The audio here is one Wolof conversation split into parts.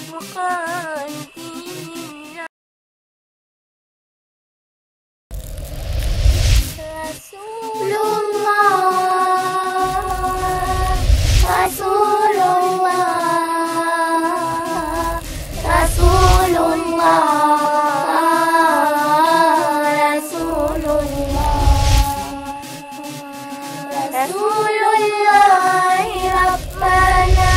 نبقى ديننا رسول الله رسول الله رسول الله رسول الله رسول الله ربنا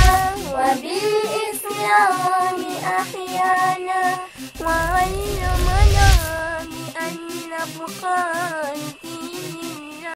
وبالإسلام أحيانا وعلمنا بأن نبقى ديننا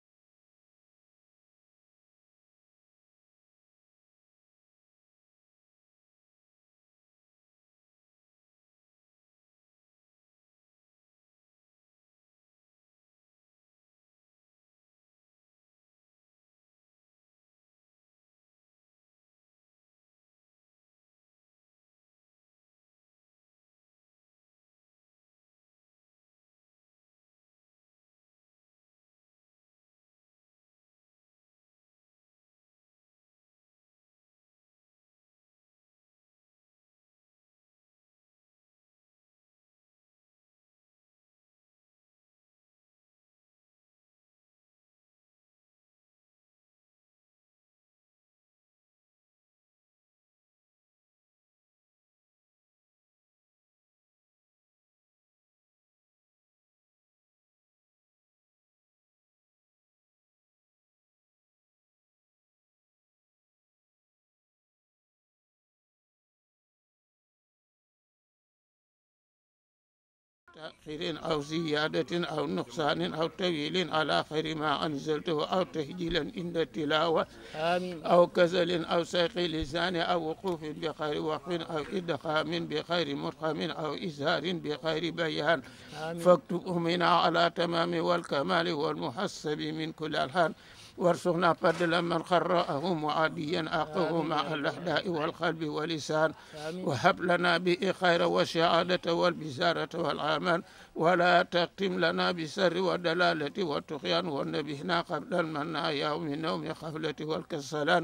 تأخير أو زيادة أو نقصان أو تأويل على خير ما أنزلته أو تهجيلا عند التلاوة آمين أو كسل أو سيق لسان أو وقوف بخير وقف أو إدخام بخير مرخم أو إزهار بخير بيان آمين فاكتبه منا على تمام والكمال والمحسب من كل الحال وارزقنا فضل من قرأه معاديا أقه مع الأحداء والقلب واللسان آمين وهب لنا به خير والسعادة والبزارة والعمل ولا تختم لنا بالسر والدلالة والطغيان والنبهنا قبل المنايا ومن نوم خفلة والكسلان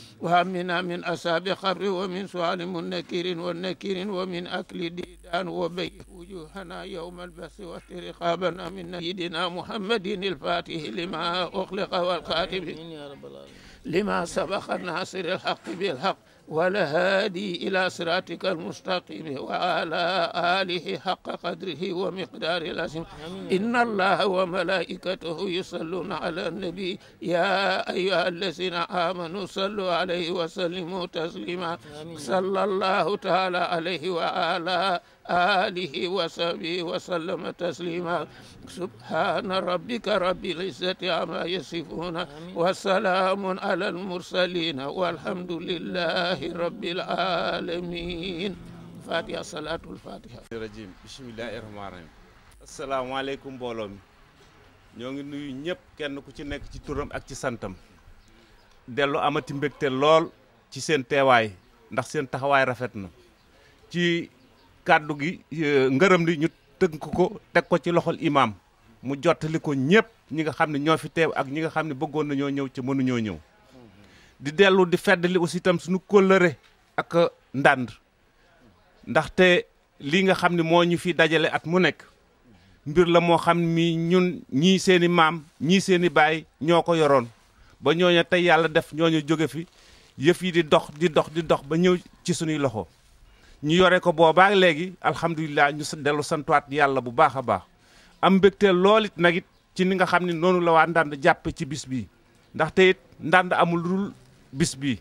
وهمنا من أساب قبر ومن سؤال منكر والنكير ومن أكل ديدان وبيح وجوهنا يوم البث واسترقابنا من سيدنا محمد الفاتح لما أخلق والخاتم آمين يا رب العالمين لما سبق الناصر الحق بالحق والهادي إلى صراطك المستقيم وعلى آله حق قدره ومقدار العظيم إن الله وملائكته يصلون على النبي يا أيها الذين آمنوا صلوا عليه وسلموا تسليما صلى الله تعالى عليه وعلى آله وصحبه وسلم تسليما سبحان ربك رب العزة عما يصفون وسلام على المرسلين والحمد لله رب العالمين فاتحة صلاة الفاتحة rajim bisimilahi rahmaani rahim asalaamaaleykum mbooloo mi ñoo ngi nuyu ñëpp kenn ku ci nekk ci turam ak ci santam dellu amati mbégte lool ci seen teewaay ndax seen taxawaay rafet na ci kàddu gi eh, ngërëm li ñu tënk ko teg ko ci loxol imaam mu jottali ko ñëpp ñi nga xam ne ñoo fi teew ak ñi nga xam ne bëggoon nañoo ñëw ci mënuñoo ñëw di dellu di feddali aussi itam suñu kóllëre ak ndànd ndaxte lii nga xam ne moo ñu fi dajale at mu nekk mbir la moo xam mi ñun ñii seeni maam ñii seeni baay ñoo ko yoroon ba ñooñu tey yàlla def ñooñu jóge fi yëf yi di dox di dox di dox ba ñëw ci suñuy loxo ñu yore ko boobaa léegi alhamdulilah ñu sa dellu santuwaat yàlla bu baax a baax am mbégteel lool it nag it ci ni nga xam ne noonu la waa ndànd jàppe ci bis bii ndaxte it ndànd amul dul bis bii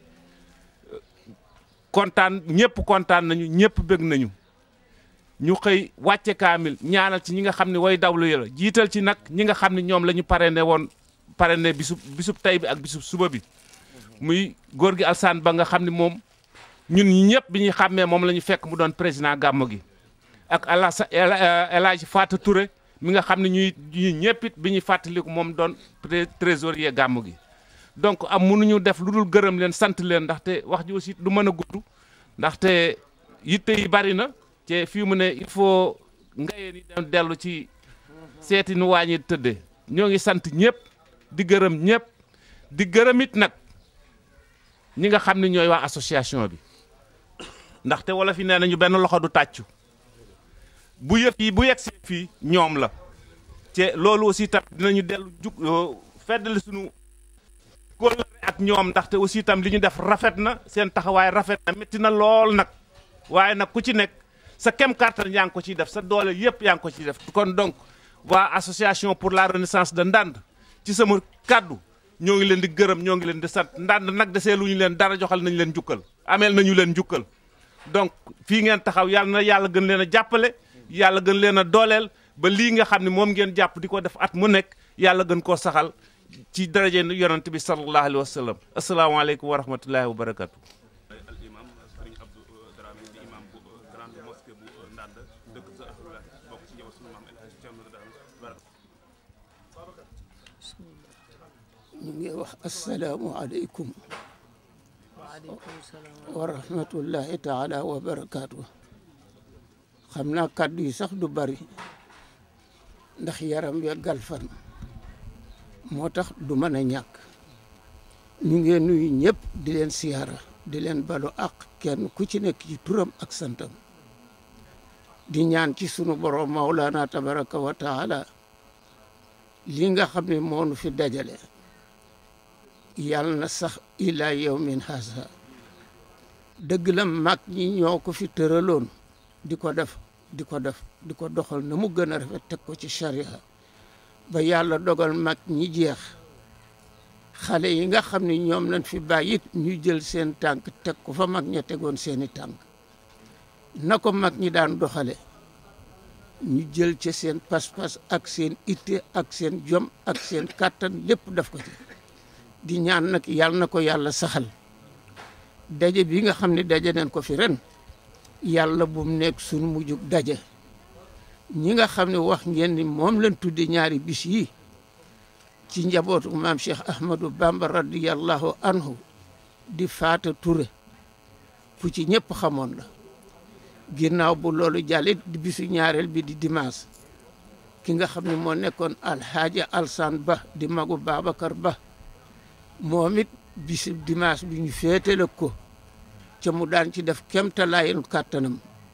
kontaan ñëpp kontaan nañu ñëpp bëgg nañu ñu xëy wàcce kaamil ñaanal ci ñi nga xam ne way dawlu yi la jiital ci nag ñi nga xam ne ñoom la ñu parrainé woon parrainé bisub bisub tey bi ak bisub suba bi muy góor gi Alsaan ba nga xam ne moom ñun ñi ñëpp bi ñuy xàmmee moom la ñu fekk mu doon président gàmmu gi ak Alasa El Hadj Fatou Touré mi nga xam ne ñuy ñuy ñëpp it bi ñuy fàttaliku moom doon trésorier gàmmu gi donc am mënuñu def lu dul gërëm leen sant leen ndaxte wax ji aussi du mën a gudd ndaxte yitte yi bari na te fii mu ne il faut ngayeen yi dem dellu ci seeti nu wàññi tëddee ñoo ngi sant ñëpp di gërëm ñëpp di gërëm it nag ñi nga xam ne ñooy waa association bi ndaxte wala fi nee nañu benn loxo du tàccu bu yëf yi bu yegg si fii ñoom la te loolu aussi tam dinañu dellu jug feddali suñu kóllëre ak ñoom ndaxte aussi tam li ñu def rafet na seen taxawaay rafet na métti na lool nag waaye nag ku ci nekk sa kem kàttan yaa ngi ko ciy def sa doole yëpp yaa ngi ko ciy def kon donc waa association pour la renaissance de Ndande ci sama kàddu ñoo ngi leen di gërëm ñoo ngi leen di sant Ndande nag desee lu ñu leen dara joxal nañu leen njukkal ameel nañu leen njukkal donc fii ngeen taxaw yàlla na yàlla gën leen a jàppale yàlla gën leen a dooleel ba lii nga xam ne moom ngeen jàpp di ko def at mu nekk yàlla gën koo saxal ci daraje yonent bi sallallahu alayhi wa sallam asalaamaaleykum wa rahmatullahi wa barakatu al imam sëriñ Abdou Dramé di imam bu grande mosquée bu Ndande dëkk sa Ahlullahi bokk ci njaboot suñu maam El Hadji Thierno Dramé ñu ngi wax asalaamu aleykum wa rahmatullahi taala wa barakaatu xam naa kàddu yi sax du bari ndax yaram we galfan moo tax du mën a ñàkk ñu ngi nuyu ñëpp di leen siyaara di leen balu ak kenn ku ci nekk ci turam ak santam di ñaan ci sunu borom maulana tabaraka wa taala li nga xam ne moonu fi dajale yàlla na sax ila yawmin haasa dëgg la mag ñi ñoo ko fi tëraloon di ko def di ko def di ko doxal na mu gën a rafet teg ko ci sharia ba yàlla dogal mag ñi jeex xale yi nga xam ne ñoom lañ fi bàyyi it ñu jël seen tànk teg ko fa mag ña tegoon seeni tànk na ko mag ñi daan doxale ñu jël ca seen pas-pas ak seen itte ak seen jom ak seen kàttan lépp def ko ci di ñaan nag yàlla na ko yàlla saxal daje bi nga xam ne daje nañ ko fi ren yàlla bu mu nekk sunu mujjug daje ñi nga xam ne wax ngeen ni moom lañ tudde ñaari bis yi ci njabootu maam Cheikh Ahmadou Bamba radiyallahu anhu di faata Touré ku ci ñëpp xamoon la ginnaaw bu loolu jàllit di bisu ñaareel bi di dimanche ki nga xam ne moo nekkoon alhaaja alsan ba di magu Babacar Ba moom it bisu dimanche bi ñu féetale ko ca mu daan ci def kemtalaayen kàttanam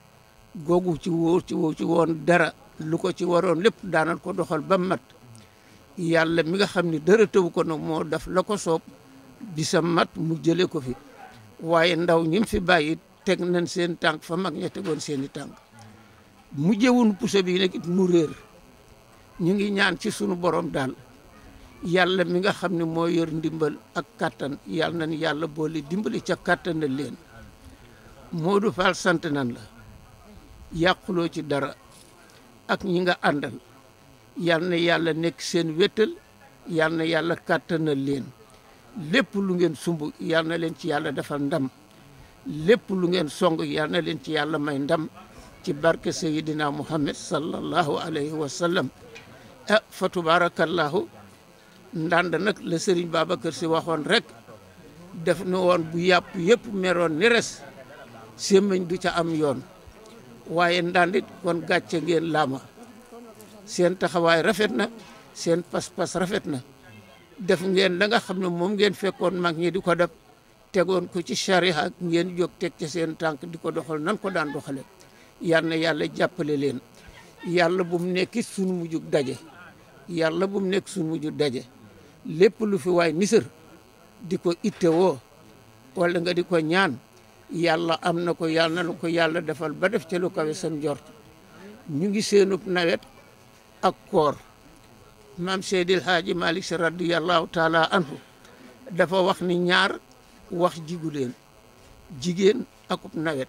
googu ci wóor ci wóor ci woon dara lu ko ci waroon lépp daanal ko doxal ba mat yàlla mi nga xam ne dara tëwu ko nag moo def la ko soob bisa mat mu jële ko fi waaye ndaw ñim fi bàyyi teg nañ seen tànk fa mag ña tegoon seeni tànk mu jëwun puso bi nag it mu réer ñu ngi ñaan ci sunu borom daal yàlla mi nga xam ne moo yor ndimbal ak kattan yàlla nañ yàlla boole dimbali ca kattanal leen Modou Fall sant nan la yàquloo ci dara ak ñi nga àndal yal na yàlla nekk seen wéttal yal na yàlla kàttanal leen lépp lu ngeen sumb yal na leen ci yàlla defal ndam lépp lu ngeen song yal na leen ci yàlla may ndam ci barke sayidina muhammad sallallahu alayhi wa sallam ah fa tubarakallahu ndànd nag la sëriñ Babacar si waxoon rek def na woon bu yàpp yëpp meroon ni res sémmiñ du ca am yoon waaye ndàndit kon gàcce ngeen laama seen taxawaay rafet na seen pas-pas rafet na def ngeen la nga xam ne moom ngeen fekkoon mag ñi di ko def tegoon ko ci charia ak ngeen jóg teg ca seen tànk di ko doxal nan ko daan doxale yal na yàlla jàppale leen yàlla bu mu nekk suñu mujjug daje yàlla bu mu nekk suñu mujjug daje lépp lu fi waay nisër di ko itte woo wala nga di ko ñaan yàlla am na ko yàlla na ko yàlla defal ba def ca lu kawe seen njort ñu ngi seenub nawet ak koor maam Seydil Haaji Malick Sy radiyallahu taala anhu dafa wax ni ñaar wax jigu leen jigéen akub nawet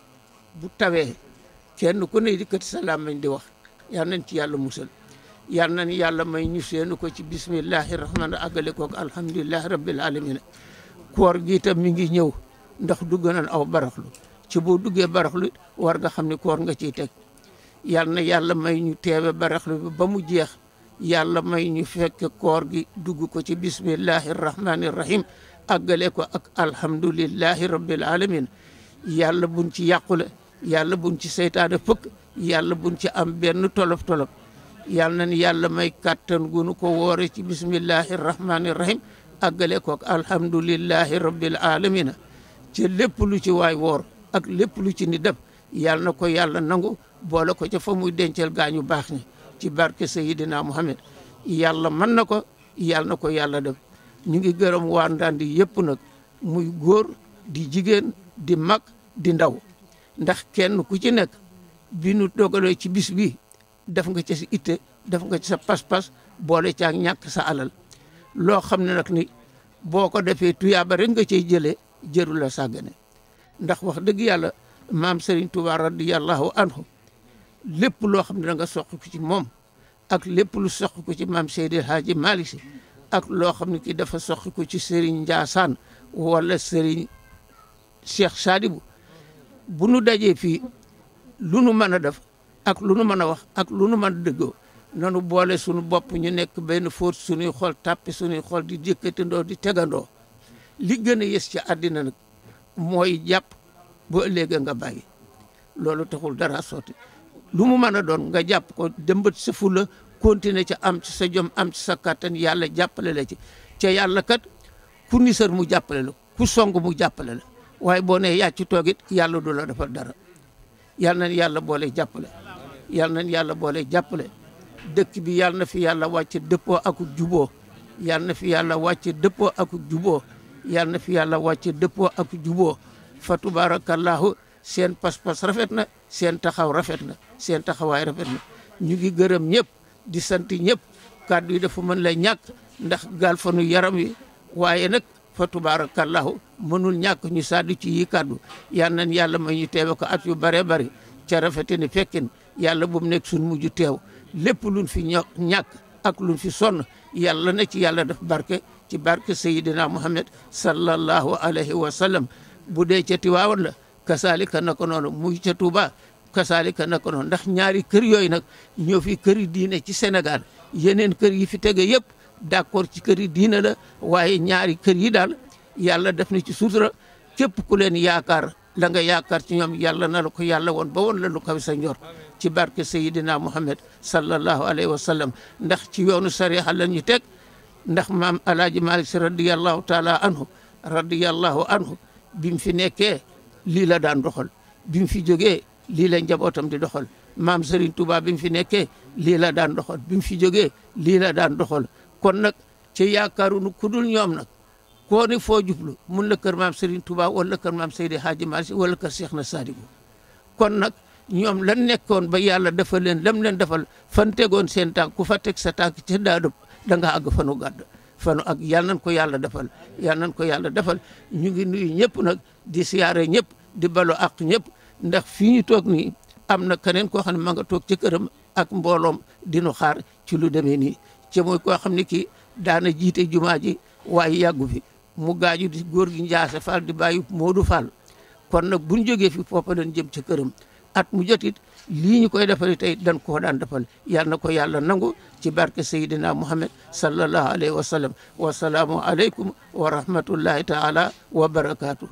bu tawee kenn ku ne di kët sa làmmiñ di wax yal nañ ci yàlla musal yal nañ yàlla may ñu seenu ko ci bismillahi rahmaani àggale kook alhamdulillahi rabbil alamin koor gi itam mi ngi ñëw ndax dugg nañ aw baraxlu ci boo duggee baraxlu war nga xam ne koor nga ciy teg yal na yàlla may ñu teewe baraxlu bi ba mu jeex yàlla may ñu fekk koor gi dugg ko ci bismillahi rahmaani rahim àggale ko ak alhamdulillahi rabbil alamin yàlla buñ ci yàqule yàlla buñ ci seytaane fëkk yàlla buñ ci am benn tolof tolof yàlla nañ yàlla may kàttan gunu ko woore ci bismillahi rahmaani rahim àggale ko ak alhamdulillahi rabbil alamin ci lépp lu ci waay woor ak lépp lu ci ni def yàlla na ko yàlla nangu boole ko ca fa muy denceel gaañu baax ñi ci barke Seydina Muhammad yàlla mën na ko yàlla na ko yàlla def ñu ngi gërëm waa Ndandi yëpp nag muy góor di jigéen di mag di ndaw ndax kenn ku ci nekk bi nu dogalee ci bis bi def nga ci sa itte def nga ci sa pas-pas boole ci ak ñàkk sa alal loo xam ne nag ni boo ko defee tuyaaba rek nga cey jëlee jërul la sàggane ndax wax dëgg yàlla maam Serigne Touba radiyallahu anhu lépp loo xam ne da nga soq ko ci moom ak lépp lu soq ko ci maam Seydi Hadji Malick Sy ak loo xam ne ki dafa soq ko ci Serigne Ndiassane wala Serigne Cheikh Sadibou bu nu dajee fii lu nu mën a def ak lu nu mën a wax ak lu nu mën a dëggoo nanu boole suñu bopp ñu nekk benn fóot suñuy xol tàppe suñuy xol di jëkkatindoo di tegandoo li gën a yës ci àddina nag mooy jàpp ba ëllëgee nga bàyyi loolu taxul dara sotti lu mu mën a doon nga jàpp ko dëmbat sa fula continuer ca am ci sa jom am ci sa kattan yàlla jàppale la ci ca yàlla kat ku nisar mu jàppale la ku song mu jàppale la waaye boo nee yàcc toog it yàlla du la defal dara yal nañ yàlla boole jàppale yal nañ yàlla boole jàppale dëkk bi yal na fi yàlla wàcce dëppoo ak juboo yal na fi yàlla wàcce dëppoo ak juboo yal na fi yàlla wàcce dëppoo ak juboo fa tubarakallahu seen pas-pas rafet na seen taxaw rafet na seen taxawaay rafet na ñu ngi gërëm ñëpp di sant ñëpp kàddu yi dafa mën la ñàkk ndax gaal fanu yaram wi waaye nag fa tubarakallahu mënul ñàkk ñu sàddu ci yi kàddu yal nañ yàlla may ñu teewe ko at yu bare bari ca rafete ni fekkin yàlla bu mu nekk suñ mujj teew lépp luñ fi ño ñàkk ak luñ fi sonn yàlla na ci yàlla def barke ci barke sayidina muhammad sallallahu alayhi wa sallam bu dee ca Tiwaawan la kasaalika naka noonu muy ca Touba kasaalika naka noonu ndax ñaari kër yooyu nag ñoo fi këri diine ci Sénégal yeneen kër yi fi tege yëpp d'accord ci kër yi diine la waaye ñaari kër yi daal yàlla def na ci sutura képp ku leen yaakaar la nga yaakaar ci ñoom yàlla na la ko yàlla woon ba woon la lu kaw sa njor ci barke sayidina muhammad sallallahu alayhi wa sallam ndax ci yoonu sariya la ñu teg ndax maam alaaji malik si radiyallahu taala anhu radiyallahu anhu bi mu fi nekkee lii la daan doxal bi mu fi jógee lii la njabootam di doxal maam Serigne Touba bi mu fi nekkee lii la daan doxal bi mu fi jógee lii la daan doxal kon nag ci yaakaarunu kudul ñoom nag koo ni foo jublu mun la kër maam Serigne Touba wala kër maam Seydi Hadji Malick wala kër Cheikh na Sadibou kon nag ñoom lan nekkoon ba yàlla defal leen lam leen defal fan tegoon seen tànk ku fa teg sa tànk ci daadu da nga àgg fanu gàdd fanu ak yàlla nañ ko yàlla defal yàlla nañ ko yàlla defal ñu ngi nuyu ñëpp nag di siyaare ñëpp di balo ak ñëpp ndax fii ñu toog nii am na keneen koo xam ne ma nga toog ci këram ak mbooloom dinu xaar ci lu demee nii ci mooy koo xam ne kii daana jiite jumaa ji waaye yàggu fi mu gaaju di góor gi Njaase Fall di bàyyi Moodu Fall kon nag buñ jógee fi foofa leen jëm ca këram at mu jotit lii ñu koy defal tey dañ koo daan defal yal na ko yàlla nangu ci barke Seydina Muhammad sallallahu alayhi wa sallam wa salaamu aleykum wa rahmatullahi taala wa barakaatu.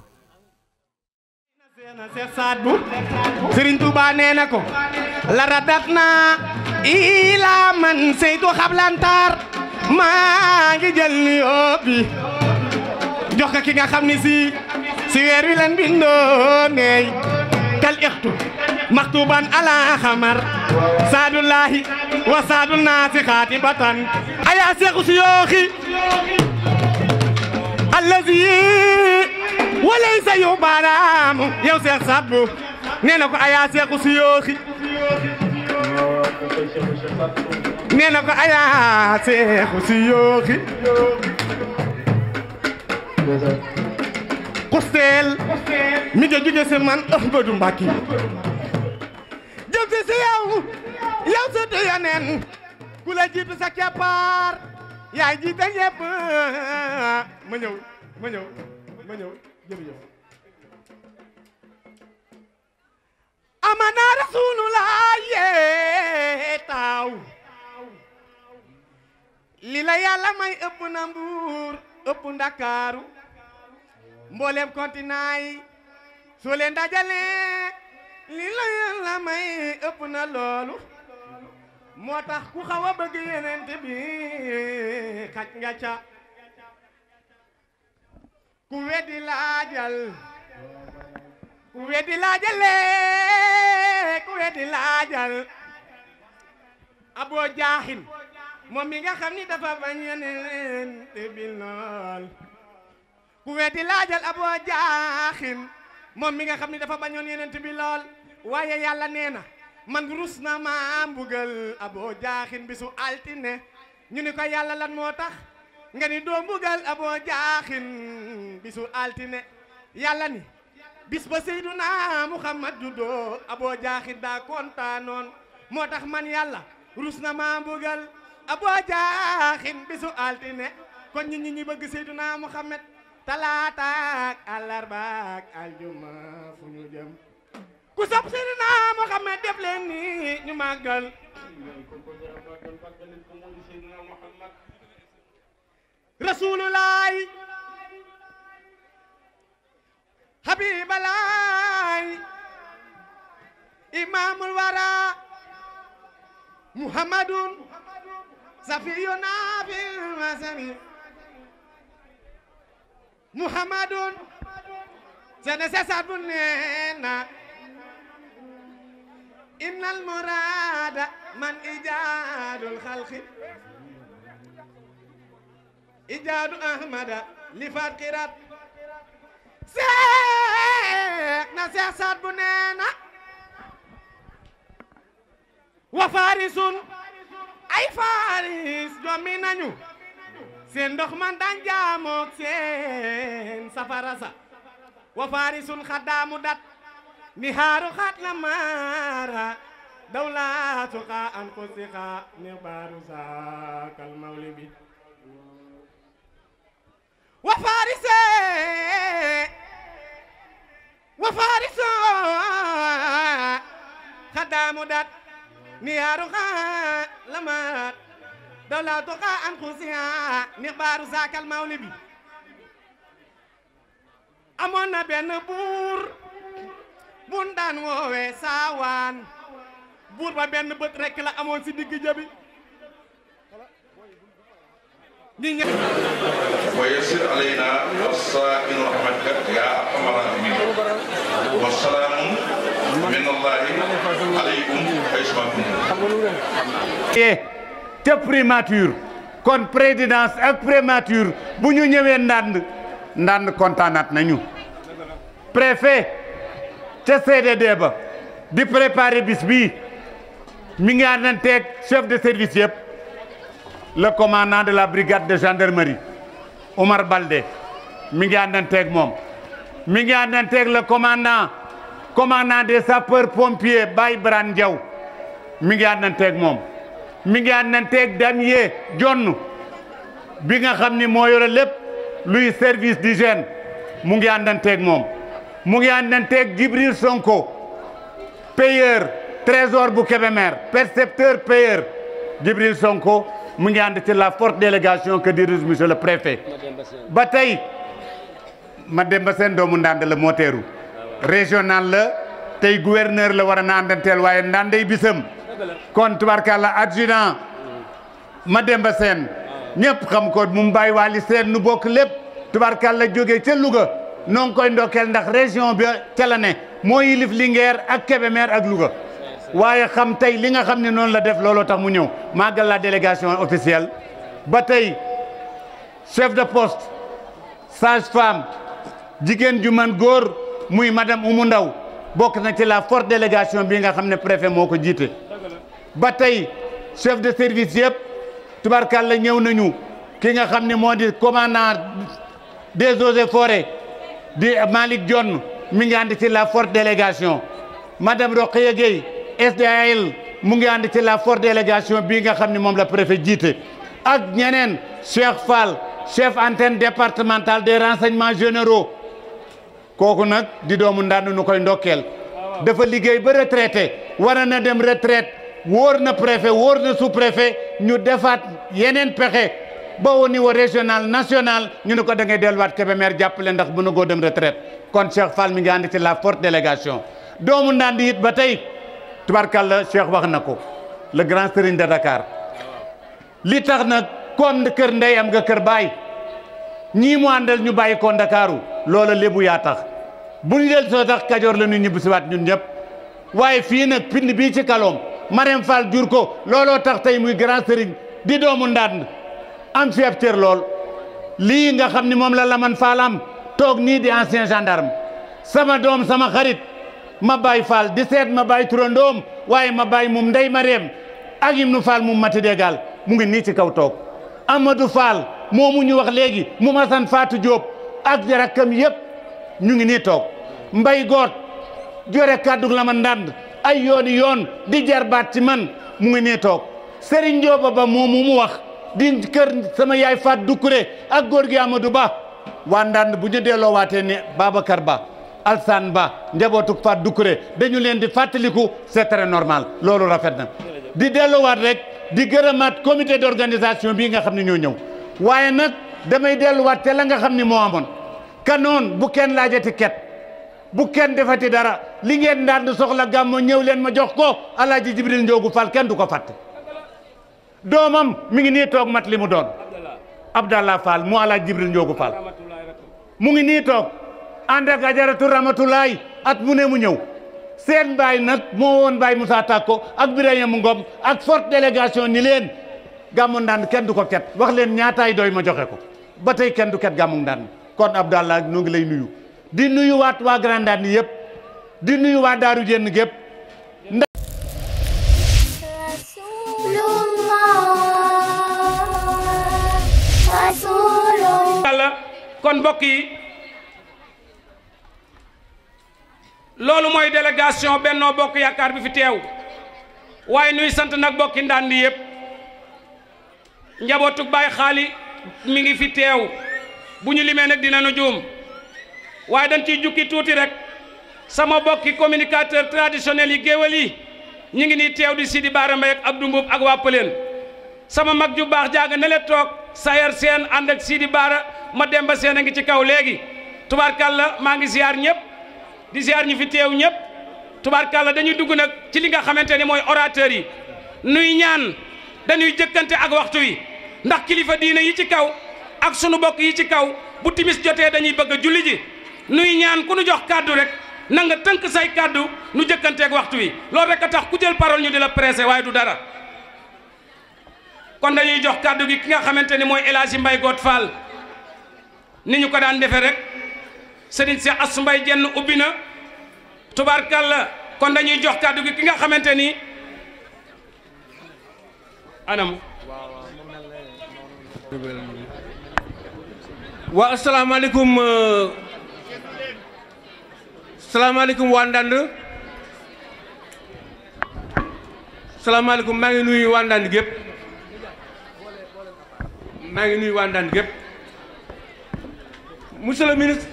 Seex Saad Bu Sëriñ Tuuba nee na ko la radat na ila man seytu xablantaar maa ngi jël ni yóbbi jox ko ki nga xam ni si si weer wi leen bindoo neey kal ixtu maktuban ala xamar saadullahi wa saadu naasi xaatibatan aya seexu si yooxi allazi walaysa yu baaraamu yow seex Saad Bu nee na ko aya seexu si yooxi nee na ko aya seexu si yooxi kuseel mi nga jóge si man Ahmadu Mbàkke jëm si si yow yow sa te yaneen ku la jiitu sa keppaar yaay jiite ñëpp ma ñëw ma ñëw ma ñëw jërëjëf amana rasulullah yee taaw li la yàlla may ëpp na mbuur ëpp ndakaaru mboolem continent yi soo leen dajalee li la yàlla may ëpp na loolu moo tax ku xaw a bëgg yenente bi xaj nga ca ku weddi laajal ku weddi laajale ku weddi laajal aboo jaaxin moom mi nga xam ni dafa bañ yeneen te bil lool ku weddi laajal aboo jaaxin moom mi nga xam ni dafa bañoon yeneen te bi lool waaye yàlla nee na man rus na ma mbugal aboo jaaxin bisu altine ñu ni ko yàlla lan moo tax nga ni doo mbugal aboo jaaxin bisu altine yàlla ni bis ba seyduna muhammad juddoo aboo jaaxin daa kontaanoon moo tax man yàlla rus na ma mbugal aboo jaaxin bisu altine kon ñi ñi ñi bëgg seyduna muhammad talaataak àllarbaak aljuma fu ñu jëm ku sopp seyduna muhammad def leen ni ñu màggal rasulullah habiballah imamul wara muhammadun safiyuna fil masani muhammadun sene sesat bu neena innal murada man ijadul khalqi ijaadu ahmada li faat xirat seek na seex saat bu neena wa farisun ay faris jommi nañu seen ndox man daan jaamook seen safara sa wa farisun xaddaamu dat ni haaru xat la maara dawlaatu xa an ko si xa ni baaru saakal mawli bi wa farise wa fariso xaddaamu dat ni haaru xa la maara dawlaatu xa an ko si xa ni baaru saakal mawli bi amoon na benn buur bun daan woowee saawaan buur ba benn bët rekk la amoon si digg jëbi ñi ña ويسر علينا الصائن رحمتك يا ارحم الراحمين والسلام من الله عليكم حيثما كنتم e te primature kon présidence ak primature bu ñu ñëwee ndànd ndànd kontaanaat nañu préfet ca CDD ba di préparer bis bii mi ngi àndanteeg chef de service yëpp le commandant de la brigade de gendarmerie Omar Balde mi ngi àndanteeg moom mi ngi àndanteeg le commandant commandant des sapeurs pompiers Baye Bran Diaw mi ngi àndanteeg moom mi ngi àndanteeg Damier Jonn bi nga xam ni moo yore lépp luy service d'hygiène mu ngi àndanteeg moom mu ngi àndanteeg Djibril Sonko payeur trésor bu Kébémer percepteur payeur Djibril Sonko mu ngi ànd ci la forte délégation que dirige monsieur le préfet ba tey Mademba Sène doomu Ndande la moo teeru régional la tey gouverneur la war a na àndanteel waaye Ndandey bisam kon tubarkalla adjudant Mademba Sène ñëpp xam ko mu bàyyi waali seen nu bokk lépp tubarkalla jógee ca Louga noo ngi koy ndokkeel ndax région bi ca la ne moo yilif Linguère ak Kébémer ak Louga waaye xam tey li nga xam ne noonu la def looloo tax mu ñëw màggal la délégation officielle ba tey chef de poste sage femme jigéen ju man góor muy madame Oumou Ndaw bokk na ci la forte délégation bi nga xam ne préfet moo ko jiite ba tey chef de service yëpp tubarkalla ñëw nañu ki nga xam ne moo di commandant des eaux et forêts di Malick Dione mi ngi ànd ci la forte délégation madame Rokhaya Gueye SDAL mu ngi ànd ci la forte délégation bii nga xam ne moom la préfet jiite ak ñeneen Cheikh Fall chef antenne départementale des renseignements généraux kooku nag di doomu ndànd nu koy ndokkeel dafa liggéey ba retraité war na dem retraite wóor na préfet wóor na sous préfet ñu defaat yeneen pexe ba au niveau régional national ñu ne ko da ngay delluwaat Kébémer jàppale ndax bu na goo dem retraite kon Cheikh Fall mi ngi ànd ci la forte délégation doomu ndànd it ba tey tubarkalla Cheikh wax na ko le grand serigne de Dakar li tax nag comme kër ndey am nga kër baay ñii mu àndal ñu bàyyi ko Ndakaaru loola lébu yaa tax bu ñu del soo tax kajoor la ñu ñibbi si waat ñun ñëpp waaye fii nag pind bii ci kaloom Marème Fall jur ko looloo tax tey muy grand sëriñ di doomu ndànd am fi ab cër lool lii nga xam ni moom la Laman Fall am toog nii di ancien gendarme sama doom sama xarit ma bàyyi Fall di seet ma bàyyi turandoom waaye ma bàyyi mum ndey Marème ak Ibnu Fall mum mati dégal mu ngi nii ci kaw toog Amadou Fall moomu ñu wax léegi mu masan Fatou Diop ak rakkam yëpp ñu ngi nii toog mbay goot jore kàddu la ma ndànd ay yooni yoon di jarbaat ci man mu ngi nii toog Serigne Ndioba ba moomu mu wax di kër sama yaay Faat Dukure ak góor gi Amadou Ba waa ndànd bu ñu delloo waatee ne Babacar Ba Alsane Ba njabootu Faat Dukure dañu leen di fàttaliku c'est très normal loolu rafet na di delloowaat rek di gërëmaat comité d'organisation bii nga xam ne ñoo ñëw waaye nag damay delluwaat te la nga xam ni moo amoon kanoon bu kenn laajati ket bu kenn defati dara li ngeen daan soxla gàmmo ñëw leen ma jox ko alaaji jibril njoogu fall kenn du ko fàtte doomam mi ngi nii toog mat li mu doon abdallah fall mu alaaji jibril njoogu fall mu ngi nii toog ànd ak ajaratu ramatulaay at mu ne mu ñëw seen baay nag moo woon baay Moussa Takko ak Birayim Ngom ak forte délégation ni leen gàmmu ndànd kenn du ko ket wax leen ñaataay doy ma joxe ko ba tey kenn du ket gàmmu ndànd kon Abdallah ñu ngi lay nuyu di nuyu waat waa Grand Ndande yëpp di nuyu waa Daaru Jenn gépp Rasulullah Rasulullah yàlla kon mbokk yi loolu mooy délégation Benno Bokk Yaakaar bi fi teew waaye nuy sant nag bokki ndànd yëpp njabootu Baay Xaali mi ngi fi teew bu ñu limee nag dinañu juum waaye dañ ciy jukki tuuti rek sama bokki communicateur traditionnel yi géwél yi ñu ngi nii teew di Sidi Baara Mbay ak Abdou Mbuub ak waa Pëleen sama mag ju baax jaaga ne le toog sayar seen ànd ak Sidi Baara ma demba seen a ngi ci kaw léegi tubaarkàlla maa ngi ziar ñëpp di ziar ñi fi teew ñëpp tubaarkàlla dañuy dugg nag ci li nga xamante ni mooy orateur yi nuy ñaan dañuy jëkkante ak waxtu wi ndax kilifa diine yi ci kaw ak sunu bokk yi ci kaw bu timis jotee dañuy bëgg a julli ji nuy ñaan ku nu jox kàddu rek na nga tënk say kàddu nu jëkkanteeg waxtu wi loolu rek a tax ku jël parole ñu di la pressé waaye du dara kon dañuy jox kàddu gi ki nga xamante ni mooy El Hadji Mbaye Goot Fall ni ñu ko daan defee rek Serigne Cheikh Assou Mbaye jenn ubbi na tubaarkàlla kon dañuy jox kàddu gi ki nga xamante ni anam waa asalaamaaleykum euh, salaamaaleykum waa Ndande salaamaaleykum maa ngi nuyu waa Ndande gépp maa ngi nuyu waa Ndande gépp monsieur le ministre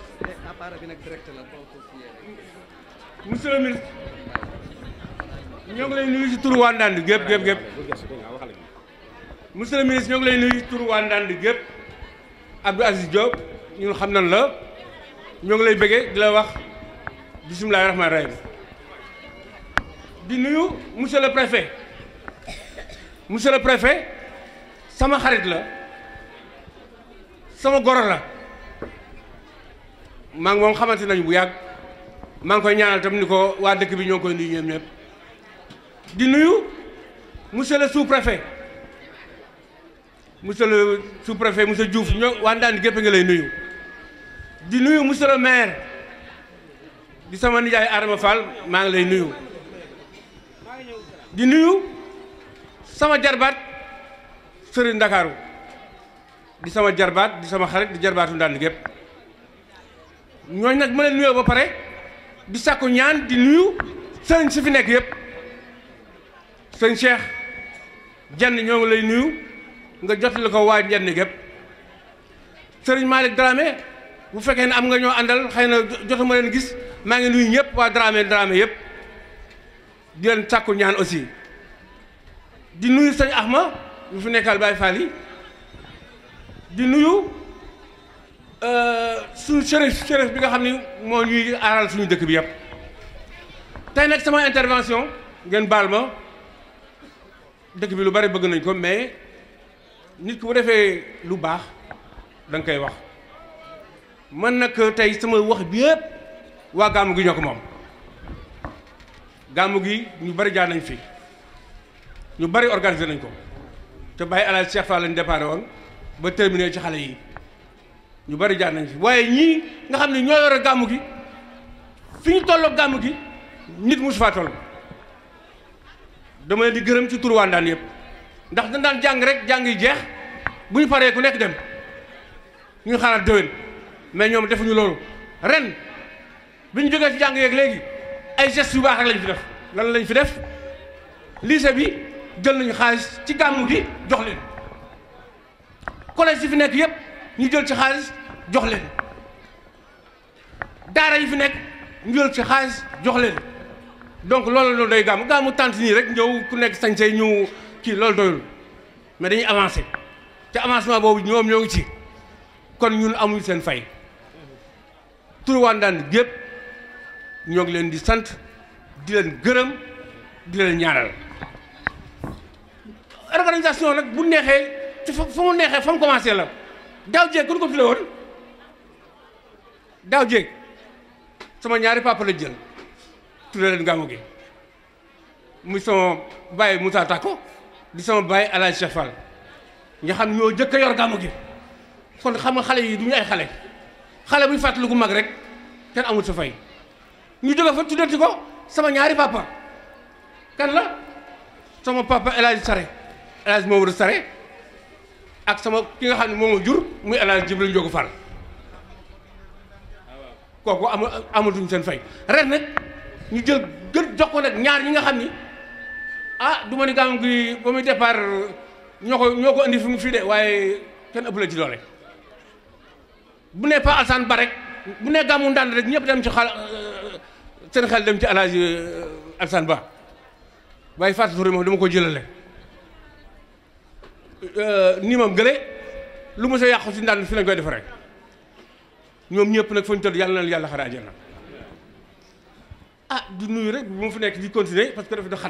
monsieur le ministre ñoo ngi lay nuyu si turu waa Ndande gépp gépp gépp monsieur le ministre ñoo ngi lay nuyu si turu waa Ndande gépp Abdou Aziz Diop ñun xam nañ la ñoo ngi lay bëggee di la wax bisimilahi rahmaani rahim di nuyu monsieur le préfet monsieur le préfet sama xarit la sama goro la maa ngi moom xamante nañu bu yàgg maa ngi koy ñaanal tam ni ko waa dëkk bi ñoo ngi koy nuyu ñoom ñëpp di nuyu monsieur le sous-préfet monsieur le sous-préfet monsieur Diouf ñoo waa Ndande gépp nga lay nuyu di nuyu monsieur le maire di sama nijaay Adama Fall maa ngi lay nuyu di nuyu sama jarbaat Serigne Ndakaaru di sama jarbaat di sama xarit di jarbaatu Ndande gépp ñooñu nag ma leen nuyoo ba pare di sàkku ñaan di nuyu sëriñ si fi nekk yëpp sëñ Cheikh jenn ñoo ngi lay nuyu nga jotali ko waa jenn gépp sëriñ Malick Dramé bu fekkee ne am nga ñoo àndal xëy na jotuma leen gis maa ngi nuyu ñëpp waa Dramé Dramé yëpp di leen sàkku ñaan aussi di nuyu sëñ Ahma bu fi nekkal Baye Fall yi di nuyu suñu shérif shérif bi nga xam ni moo ñuy aaral suñu dëkk bi yëpp tey nag sama intervention ngeen baal ma dëkk bi lu bari bëgg nañ ko mais nit ku bu defee lu baax da nga koy wax man nag tey sama wax bi yëpp waa gàmmu gi ñoo ko moom gàmmu gi ñu bari jaar nañ fi ñu bari organisé nañ ko te bàyyi alal Cheikh Fall lañ déparé woon ba terminé ci xale yi ñu bari jaar nañ fi waaye ñii nga xam ne ñoo yore gàmmu gi fi ñu tolloo gàmmu gi nit musu faa toll dama leen di gërëm ci turu waa Ndaan yëpp ndax dañ daan jàng rek jàng yi jeex bu ñu paree ku nekk dem ñu xaaraat déwén mais ñoom defuñu loolu ren bi ñu jógee ci jàng yeeg léegi ay gestes yu baax rek lañ fi def lan lañ fi def lycée bi jël nañu xaalis ci gàmmu gi jox leen collège yi fi nekk yëpp ñu jël ci xaalis jox leen daara yi fi nekk ñu jël ci xaalis jox leen donc loolu loolu day gàmmu gàmmu tant nii rek ñëw ku nekk sañsey ñu kii loolu doyul mais dañuy avancer te avancement boobu ñoom ñoo ngi ci kon ñun amuñu seen fay turu waa Ndande gépp ñoo ngi leen di sant di leen gërëm di leen ñaanal organisation nag bu neexee ci fa fa mu neexee fa mu commencé la daaw jéeg ku ko tudde woon daaw jéeg sama ñaari papa la jël tudde leen gàmmu gi muy sama baay Moussa Tako di sama baay El Hadj Cheikh Fall nga xam ñoo jëkk a yor gàmmu gi kon xam nga xale yi du ñu ay xale xale buy fàttaliku mag rek kenn amul sa fay ñu jóge fa tuddati ko sama ñaari papa kan la sama papa El Hadj Sare El Hadj Mamadou Sare ak sama ki nga xam ne moom jur muy El Hadj Jibril Njogu Fall kooku amul amatuñ seen fay ren nag ñu jël gën jox ko nag ñaar ñi nga xam ni ah du ma ni gàmmu gi ba muy départ ñoo ko ñoo ko indi fi mu fii de waaye kenn ëpp la ci doole bu ne Pa Alsaan Ba rek bu ne gàmmu ndànd rek ñëpp dem ci xal seen xel dem ci El Hadj Alsaan Ba waaye Fatou Touré moom dama ko jëlale nii moom gële lu mu sa yàqu si ndànd fi lañ koy defaree ñoom ñëpp nag fañ tëdd yàlla na yàlla xare àjjana ah di nuyu rek bu ma fi nekk di continuer parce que dafa da xat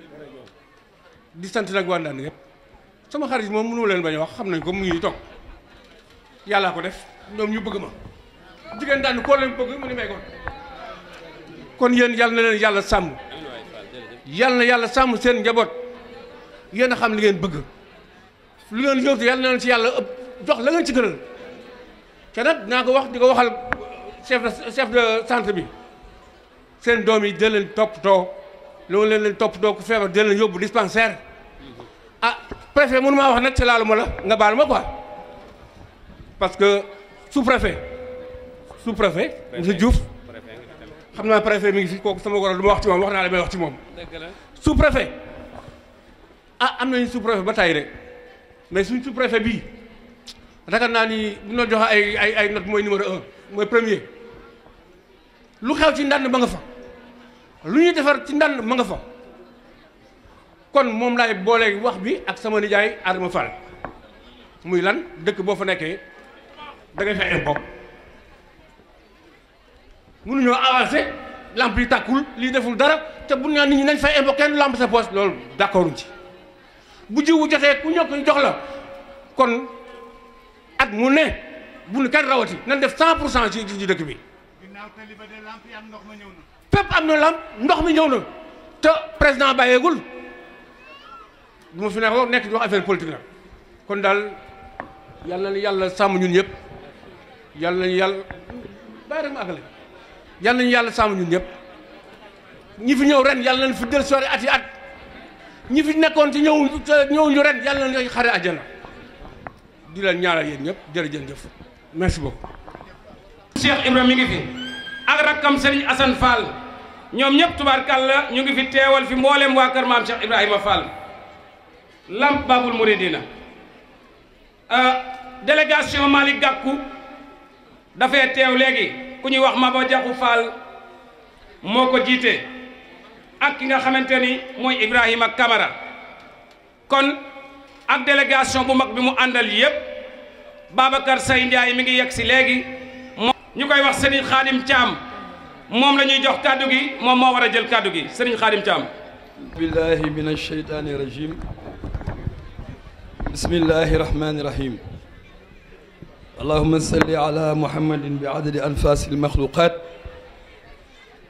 di sant nag waa ndànd yëpp sama xarit moom mënu ma leen bañ a wax xam nañ ko mu ngi toog yàllaa ko def ñoom ñu bëgg ma jigéen daan koo leen bëgg mu ni may kon kon yéen yàlla na leen yàlla sàmm yàlla na yàlla sàmm seen njaboot yéen a xam li ngeen bëgg lu ngeen yóotu yàlla na leen ci yàlla ëpp jox la ngeen ci gënal te nag dinaa ko wax di ko waxal chef de chef de centre bi seen doom yi dee leen toppatoo loolu leen leen toppatoo ku feebar dee leen yóbbu dispensaire ah préfet mënu maa wax nag ci laalu ma la nga baal ma quoi parce que sous préfet sous préfet monsieur Diouf xam naa préfet mi ngi fi kooku sama goro lu ma wax ci moom wax naa la may wax ci moom sous préfet ah am nañu sous préfet ba tey de mais suñ sous préfet bii ragal naa ni bu ñu joxe ay ay ay note mooy numéro un mooy premier lu xew ci ndànd ma nga fa lu ñuy defar ci ndànd ma nga fa kon moom laay boolee wax bi ak sama nijaay Adama Fall muy lan dëkk boo fa nekkee da ngay fay impôt mënuñoo avancé lamp yi tàkkul lii deful dara te bu ñu naan nit ñi nañ fay impôt kenn lamp sa poche loolu d'accorduñ ci bu jiwu jotee ku ñëw ko jox la kon at mu ne bu nu kenn rawati nañ def 100 pour cent ci ci dëkk bi. fépp am na lamp ndox mi ñëw na te président bàyyeegul bu ma fi nekk nekk di wax affaire politique la kon daal yal na yàlla sàmm ñun ñëpp yal nañu yàlla bàyyi rek ma àggale yal nañu yàlla sàmm ñun ñëpp ñi fi ñëw ren yal nañu fi del soirée at yi at ñi fi nekkoon ci ñëw ñëw ñu ren yal nañu xare àjjana di leen ñaanal yéen ñëpp jërëjëf merci beaucoup. Cheikh Ibrahima mi ngi fi ak rakkam Serigne Assane Fall ñoom ñëpp tubaarkàlla ñu ngi fi teewal fi mboolem waa kër maam Cheikh Ibrahima Fall Lamp Babul Mouridina délégation Malick Gakou dafay teew léegi ku ñuy wax Maba Diakhou Fall moo ko jiite ak ki nga xamante ni mooy Ibrahima Kamara kon ak délégation bu mag bi mu àndal yëpp Babacar Say Ndiaye mi ngi yegg si léegi ñu koy wax Serigne Khadim Thiam moom la ñuy jox kàddu gi moom moo war a jël kàddu gi Serigne Khadim Thiam billahi min alsheytani irajim bismillahi irrahmani irrahim allahuma salli ala muhammadin bi adadi anfasi almaxluqat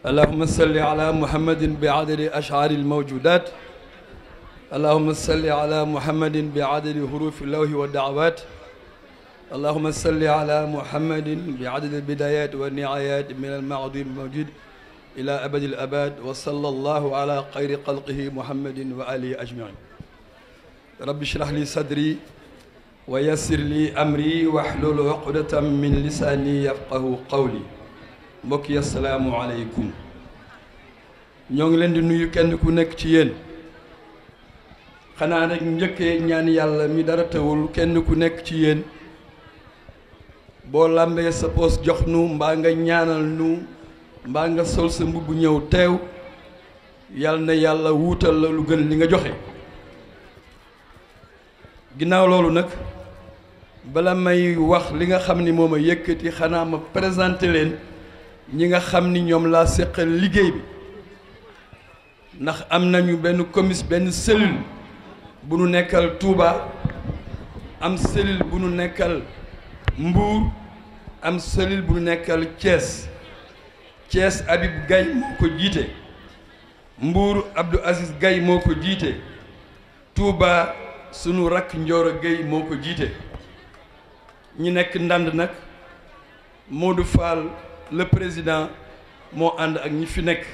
اللهم صل على محمد بعدد أشعار الموجودات اللهم صل على محمد بعدد حروف اللوح والدعوات اللهم صل على محمد بعدد البدايات والنهايات من المعظيم الموجود إلى أبد الأباد وصلى الله على خير خلقه محمد وآله أجمعين رب اشرح لي صدري ويسر لي أمري واحلل عقدة من لساني يفقه قولي mbokk yi asalaamualeykum ñoo ngi leen di nuyu kenn ku nekk ci yéen xanaa rek njëkkee ñaan yàlla mi dara tawul kenn ku nekk ci yéen boo làmbee sa poos jox nu mbaa nga ñaanal nu mbaa nga sol sa mbubb ñëw teew yal na yàlla wuutal la lu gën li nga joxe ginnaaw loolu nag bala may wax li nga xam ni moom a yëkkati xanaa ma présenté leen ñi nga xam ni ñoom laa séqal liggéey bi ndax am nañu benn commis benn cellule bu nu nekkal Touba am cellule bu nu nekkal Mbour am cellule bu nu nekkal Thiès Thiès Habib Gaye moo ko jiite Mbour Abdou Aziz Gaye moo ko jiite Touba sunu rakk Ndioro Gueye moo ko jiite ñi nekk ndand nag Modou Fall le président moo ànd ak ñi fi nekk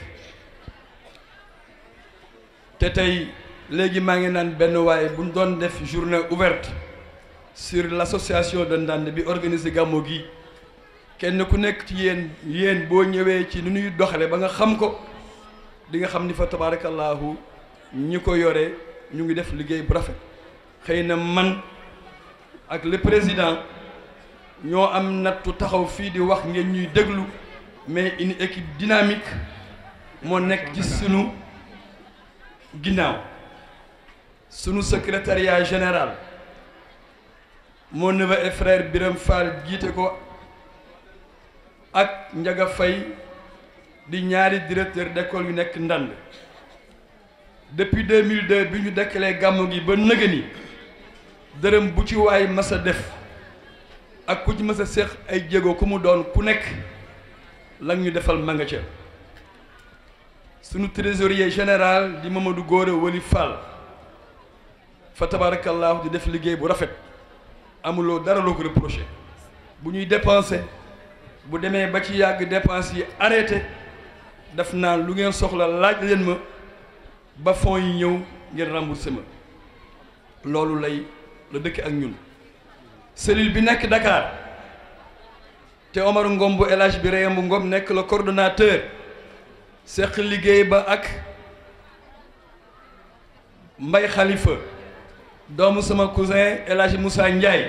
te tey léegi maa ngi naan benn waaye bu ñu doon def journée ouverte sur l'association de Ndande bi organisé gàmmu gi kenn ku nekk ci yéen yéen boo ñëwee ci nu ñuy doxale ba nga xam ko di nga xam ni fa tabarakallahu ñi ko yore ñu ngi def liggéey bu rafet xëy na man ak le président ñoo am nattu taxaw fii di wax ngeen ñuy déglu mais une équipe dynamique moo nekk ci sunu ginnaaw sunu secrétariat général mon neveu et frère Biram Fall jiite ko ak Njaga Fay di ñaari directeur d'école yu nekk ndand depuis 2002 bi ñu dekkalee gàmmu gi ba nëga ni dërëm bu ci waay mas a def ak ku ci mës a séq ay jéego ku mu doon ku nekk lan ñu defal ma nga ca sunu trésorier général di Mamadou Góora Wali Fall fa tabarakallahu di def liggéey bu rafet amuloo dara loo ko reproché bu ñuy dépensé bu demee ba ci yàgg dépense yi arrêté def naa lu ngeen soxla laaj leen ma ba fonds yi ñëw ngeen remboursé ma loolu lay la dëkk ak ñun cellule bi nekk Dakar te Omar Ngom bu El Hadj bi Reyam bu Ngom nekk le coordonnateur seq liggéey ba ak Mbay Khalifa doomu sama cousin El Hadj Moussa Ndiaye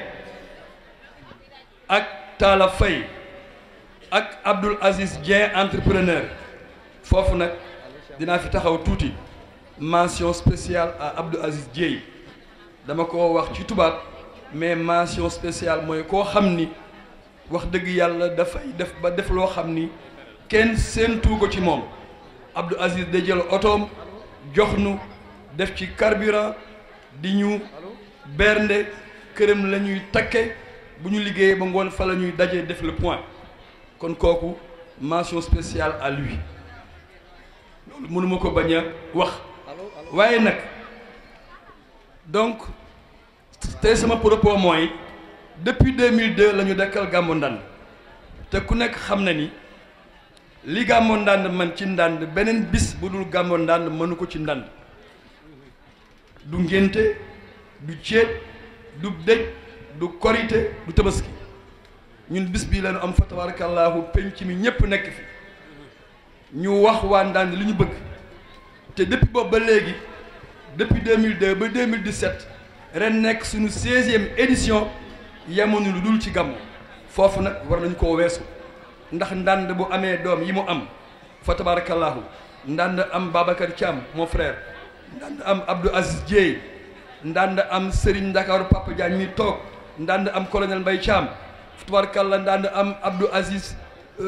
ak Talla Faye ak Abdoul Aziz Dieng entrepreneur foofu nag dinaa fi taxaw tuuti mention spéciale à Abdoul Aziz Dieng dama ko wax ci tubaab mais mention spéciale mooy koo xam ni wax dëgg yàlla dafay def ba def loo xam ni kenn séentu ko ci moom Abdou Aziz da jël otoom jox nu def ci carburant di ñu bernde këram la ñuy takke bu ñu liggéeyee ba ngoon fa la ñuy dajee def le point kon kooku mention spéciale à lui loolu mënuma ko bañ a wax waaye nag donc tey sama propos mooy depuis 2002 la ñu dekkal gàmmu ndànd te ku nekk xam na ni li gàmmu ndànd man ci ndànd beneen bis bu dul gàmmu ndànd mënu ko ci ndànd du ngénte du céet du dëj du korite du tabaski ñun bis bii lañu am fa tabarakallahu penc mi ñépp nekk fi ñu wax waa ndànd li ñu bëgg te depuis boobu ba léegi depuis 2002 ba 2017 ren nekk suñu 16e édition yemuñu lu dul ci gàmmu foofu nag war nañu koo weesu ndax ndànd bu amee doom yi mu am fa tabarakallahu ndànd am Babacar Thiam mon frère ndànd am Abdou Aziz Dieye ndànd am Serigne Ndakaaru Papa Diagne mi toog ndànd am colonel Mbaye Thiam fa tabarakallah ndànd am Abdou Aziz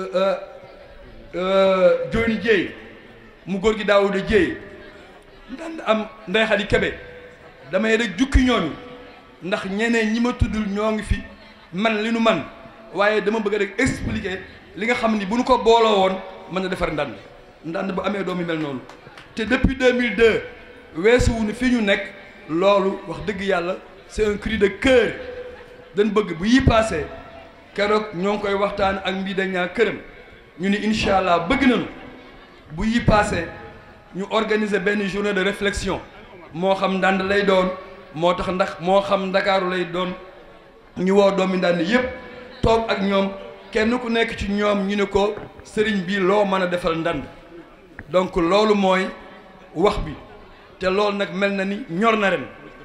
Dioni Dieye mu góor gi Daawuda Dieye ndànd am Ndeye Khady Kébé damay rek jukki ñooñu ndax ñeneen ñi ma tuddul ñoo ngi fi man li nu man waaye dama bëgg rek expliquer li nga xam ni bu nu ko booloo woon mën na defar ndànd ndànd bu amee doom yu mel noonu te depuis 2002 weesuwu ni fii ñu nekk loolu wax dëgg yàlla c'est un cri de cœur dañ bëgg bu yi passé keroog ñoo ngi koy waxtaan ak mbii dañaa këram ñu ni incha allah bëgg nañu bu yi passé ñu organiser benn journée de réflexion moo xam ndànd lay doon moo tax ndax moo xam ndakaaru lay doon ñu woo doomi ndànd yépp toog ak ñoom kenn ku nekk ci ñoom ñu ne ko sëriñ bi loo mën a defal ndànd donc loolu mooy wax bi te loolu nag mel na ni ñor na ren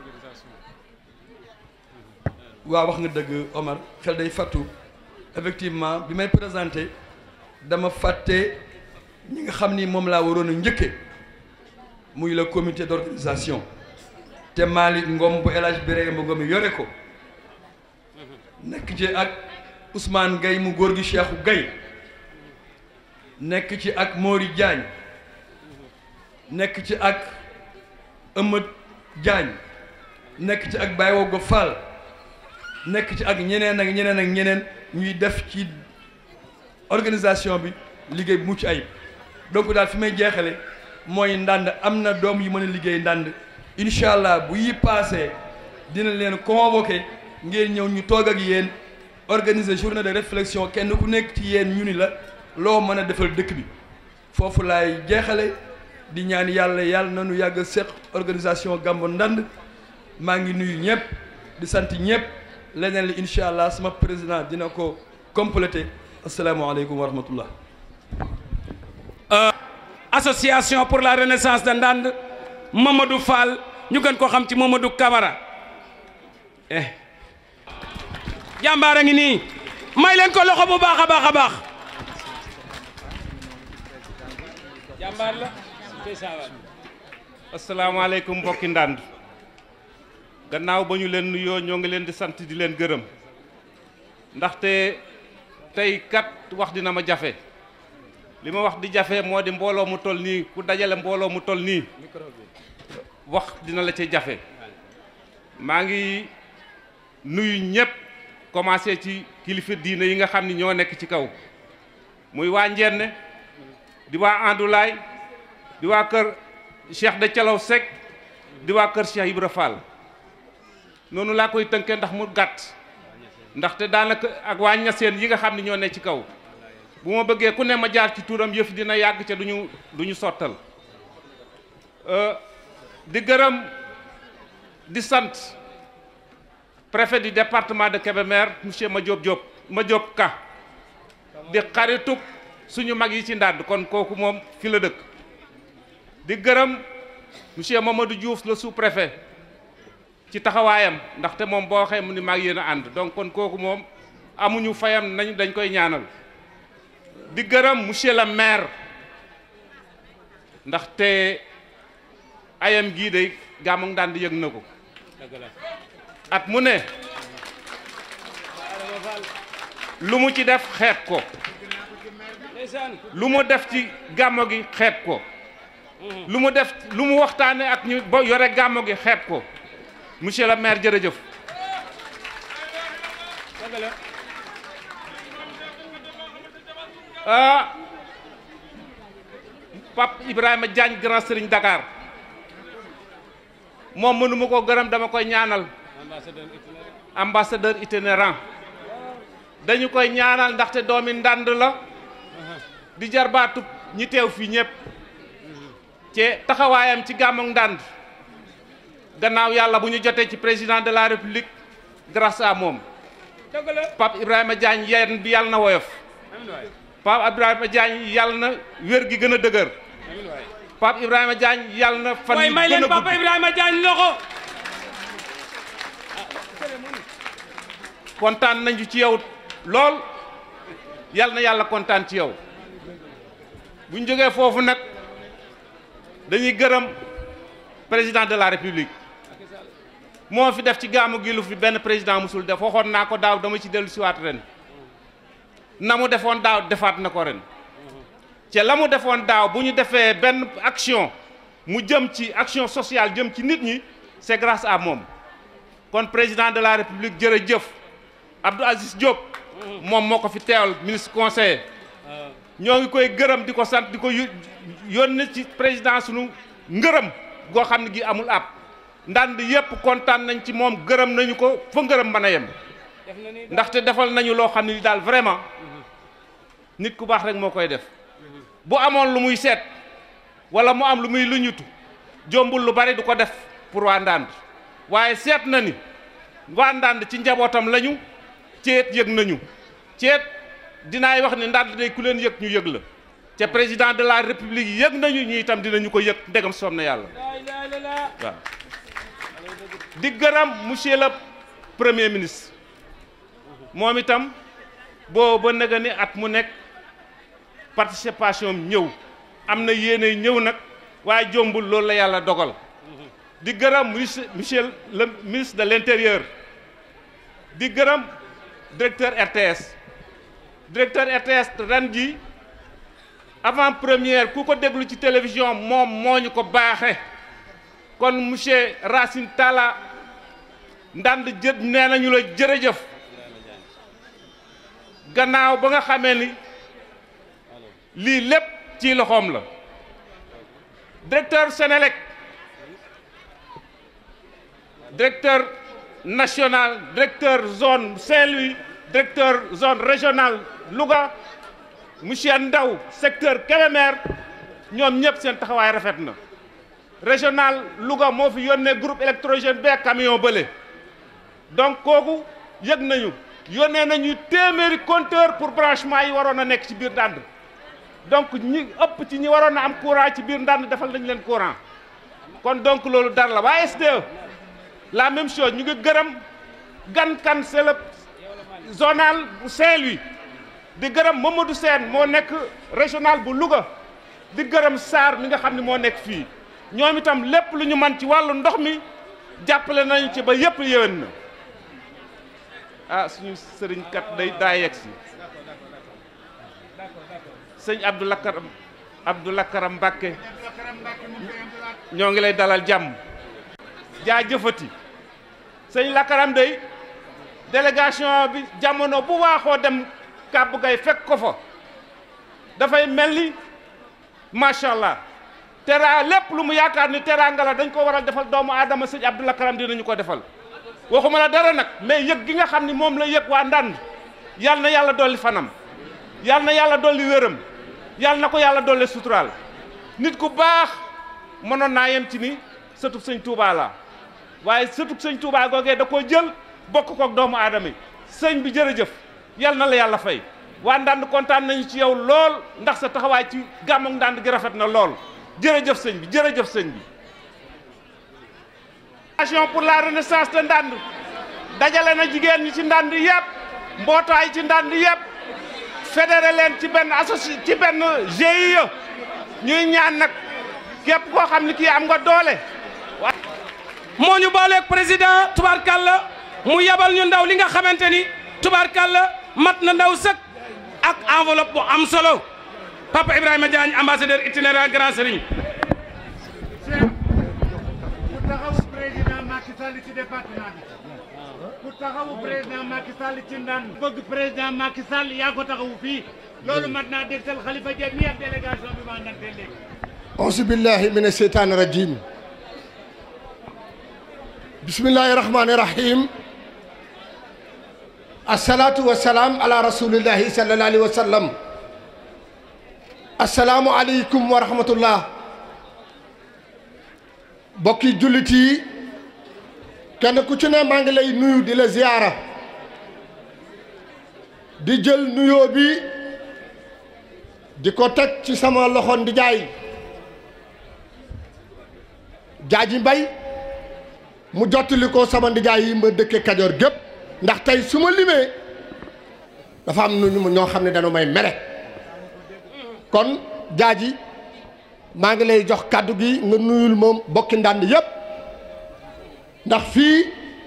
waaw wax nga dëgg Omar xel day fattu effectivement bi may présenté dama fàtte ñi nga xam ni moom laa waroon a njëkke muy le comité d'organisation te Malick Ngom bu El Hadj Birame Ngom yore ko nekk ci ak Ousmane Gaye mu góor gi Cheikhou Gaye nekk ci ak Mori Diagne nekk ci ak Ëmët Diagne nekk ci ak Baye Wogo Fall nekk ci ak ñeneen ak ñeneen ak ñeneen ñuy def ci organisation bi liggéey bu mucc ayib donc daal fi may jeexale mooy ndànd am na doom yu mën a liggéey ndànd incha allah bu yi paasee dina leen convoqué ngeen ñëw ñu toog ak yéen organiser journée de réflexion kenn ku nekk ci yéen ñu ni la loo mën a defal dëkk bi foofu laay jeexale di ñaan yàlla yàlla na nu yàgg seq organisation Gamou Ndande maa ngi nuyu ñëpp di sant ñëpp leneen li incha allah sama président dina ko complété asalaamaaleykum wa rahmatullah association pour la renaissance de Ndande Mamadou Fall ñu gën ko xam ci Mamadou Camara eh jàmbaar a ngi nii may leen ko loxo bu baax a baax a baax jàmbaar la asalaamaaleykum mbokki ndànd gannaaw ba ñu leen nuyoo ñoo ngi leen di sant di leen gërëm ndaxte tey kat wax dina ma jafe li ma wax di jafe moo di mbooloo mu toll nii ku dajale mbooloo mu toll nii wax dina la ci jafe maa ngi nuyu ñëpp commencé ci kilifa diine yi nga xam ni ñoo nekk ci kaw muy waa Njenne di waa Andulaay di waa kër Cheikh de Calaw Seck di waa kër Cheikh Ibra Fall noonu laa koy tënkee ndax mu gàtt ndaxte daanaka ak waa ñaseen yi nga xam ne ñoo ne ci kaw bu ma bëggee ku ne ma jaar ci turam yëf dina yàgg ca duñu du ñu sottal di gërëm di sant préfet du département de Kébémer monsieur Madiop Diop Madiop Ka di xaritub suñu mag yi ci ndàdd kon kooku moom fi la dëkk di gërëm monsieur Mamadou Diouf le sous-préfet ci taxawaayam ndaxte moom boo waxee mu ni mag yéen a ànd donc kon kooku moom amuñu fayam nañ dañ koy ñaanal di gërëm monsieur le maire ndaxte ayam gii de Gamou Ndande yëg na ko at mu ne lu mu ci def xeet ko lu mu def ci gàmmo gi xeet ko lu mu def lu mu waxtaane ak ñu ba yore gàmmo gi xeet ko monsieur le maire jërëjëf ah Pape Ibrahima Diagne grand sëriñ Dakar moom mënuma ko gërëm dama koy ñaanal ambassadeur itinérant dañu koy ñaanal ndaxte doomi ndànd la di jarbaatu ñi teew fii ñëpp ci taxawaayam ci gàmmu ndànd gannaaw yàlla bu ñu jotee ci président de la république grâce à moom Pape Ibrahima Diagne yeen bi yàlla na woyof Pape Ibrahima Diagne yàlla na wér gi gën a dëgër Pape Ibrahima Diagne yàlla na fan waaye yi may gën leen a Papa gudd Ibrahima Diagne loxo kontaan nañu ci yow lool yàlla na yàlla kontaan ci yow bu ñu jógee foofu nag dañuy gërëm président de la république moo fi def ci gàmmu gi lu fi benn président musul def waxoon naa ko daaw dama ci dellu siwaat ren na mu defoon daaw defaat na ko ren ca la mu defoon daaw bu ñu defee benn action mu jëm ci action sociale jëm ci nit ñi c'est grâce à moom kon président de la république jërëjëf Abdou Aziz Diop moom moo ko fi teewal ministre conseiller ñoo ngi koy gërëm di ko sant di ko yónni ci président sunu ngërëm goo xam ne gi amul ab ndand yépp kontaan nañ ci moom gërëm nañu ko fa ngërëm mën a yem ndaxte defal nañu loo xam ne daal vraiment nit ku baax rek moo koy def bu amoon lu muy seet wala mu am lu muy luñutu jombul lu bari du ko def pour waa ndànd waaye seet na ni waa ndànd ci njabootam lañu ceet yëg nañu ceet dinaay wax ni ndànd day ku leen yëg ñu yëg la ca président de la république yëg nañu ñu itam dinañu ko yëg ndegam soom na yàlla waaw di gërëm monsieur le premier ministre moom itam boo ba nëga ni at mu nekk participation ñëw am na yéene ñëw nag waaye jombul loolu la yàlla dogal di gërëm monsieur monsieur le ministre de l'intérieur di gërëm directeur RTS directeur RTS ren ji avant première ku ko déglu ci télévision moom moo ñu ko baaxe kon monsieur Racine Talla ndand jë nee nañu la jërëjëf gannaaw ba nga xamee ni lii lépp ci loxoom la directeur Sénélec directeur national directeur zone Saint-Louis directeur zone régionale Louga monsieur Ndaw secteur Kébémer ñoom ñëpp seen taxawaay rafet na régional Louga moo fi yónnee groupe électrogène bee camion bële donc kooku yëg nañu yónnee nañu téeméeri compteur pour branchement yi waroon a nekk ci biir ndànd donc ñi ëpp ci ñi waroon a am courant ci biir ndànd defal nañ leen courant kon donc loolu dara la waa SDE la même chose ñu ngi gërëm gan kan c'est le zonal bu Saint-Louis di gërëm Mamadou Sène moo nekk régional bu Louga di gërëm Sarr mi nga xam ne moo nekk fii ñoom itam lépp lu ñu man ci wàllu ndox mi jàppale nañu ci ba yépp yéwén na ah suñu sëriñ kat day daa yegg si sëñ Abdou Lakaram Abdou Lakaram Mbàkke ñoo ngi lay dalal jàmm jaa jëfati sëñ Lakaram day délégation bi jamono bu waaxoo dem kàbb gay fekk ko fa dafay mel ni macha allah teraa lépp lu mu yaakaar ni teraanga la dañ ko waral defal doomu aadama sëñ Abdou Lakaram dinañu ko defal waxuma la dara nag mais yëg gi nga xam ni moom la yëg waa ndànd yal na yàlla dolli fanam yal na yàlla dolli wéram yal na ko yàlla dolli suturaal nit ku baax mënoon naa yem ci ni sëtub sëñ Touba la waaye sëtub sëñ Touba googee da koo jël bokk kook doomu aadama yi sëñ bi jërëjëf yal na la yàlla fay waa ndànd kontaan nañu ci yow lool ndax sa taxawaay ci gàmmu ndànd gi rafet na lool jërëjëf sëñ bi jërëjëf sëñ bi action pour la renaissance de ndànd dajale na jigéen ñi ci ndànd yëpp mbootaay ci ndànd yëpp fédéré leen ci benn associ ci benn GIE ñuy ñaan nag képp koo xam ne kii am nga doole moo ñu booleeg président tubaarkàlla mu yabal ñu ndaw li nga xamante ni tubaarkàlla mat na ndaw sëkk ak enveloppe bu am solo papa Ibrahima Diagne ambassadeur itinéraire grand serigne ku taxawu président Macky Sall ci département bi ku taxawu président Macky Sall ci ndaan bëgg président Macky Sall yaa ko taxawu fii loolu mat naa dégtal Khalifa Dieng mi ak délégation bi ma àndante léegi auzu billahi min asheytaani rajim bismillahi rahmani rahim asalaatu wasalaam ala rasulillahi sallallahu alayhi wa sallam asalaamu aleykum wa rahmatullah bokki jullit yi kenn ku ci ne maa ngi lay nuyu di la ziyaara di jël nuyoo bi di ko teg ci sama loxo ndijaay jaaji mbay mu jottali ko sama ndijaay yi ma dëkke kajoor gépp ndax tey su ma limee dafa am nu ñoo xam ne dañu may mere kon jaaji maa ngi lay jox kàddu gi nga nuyul moom bokki ndànd yépp ndax fii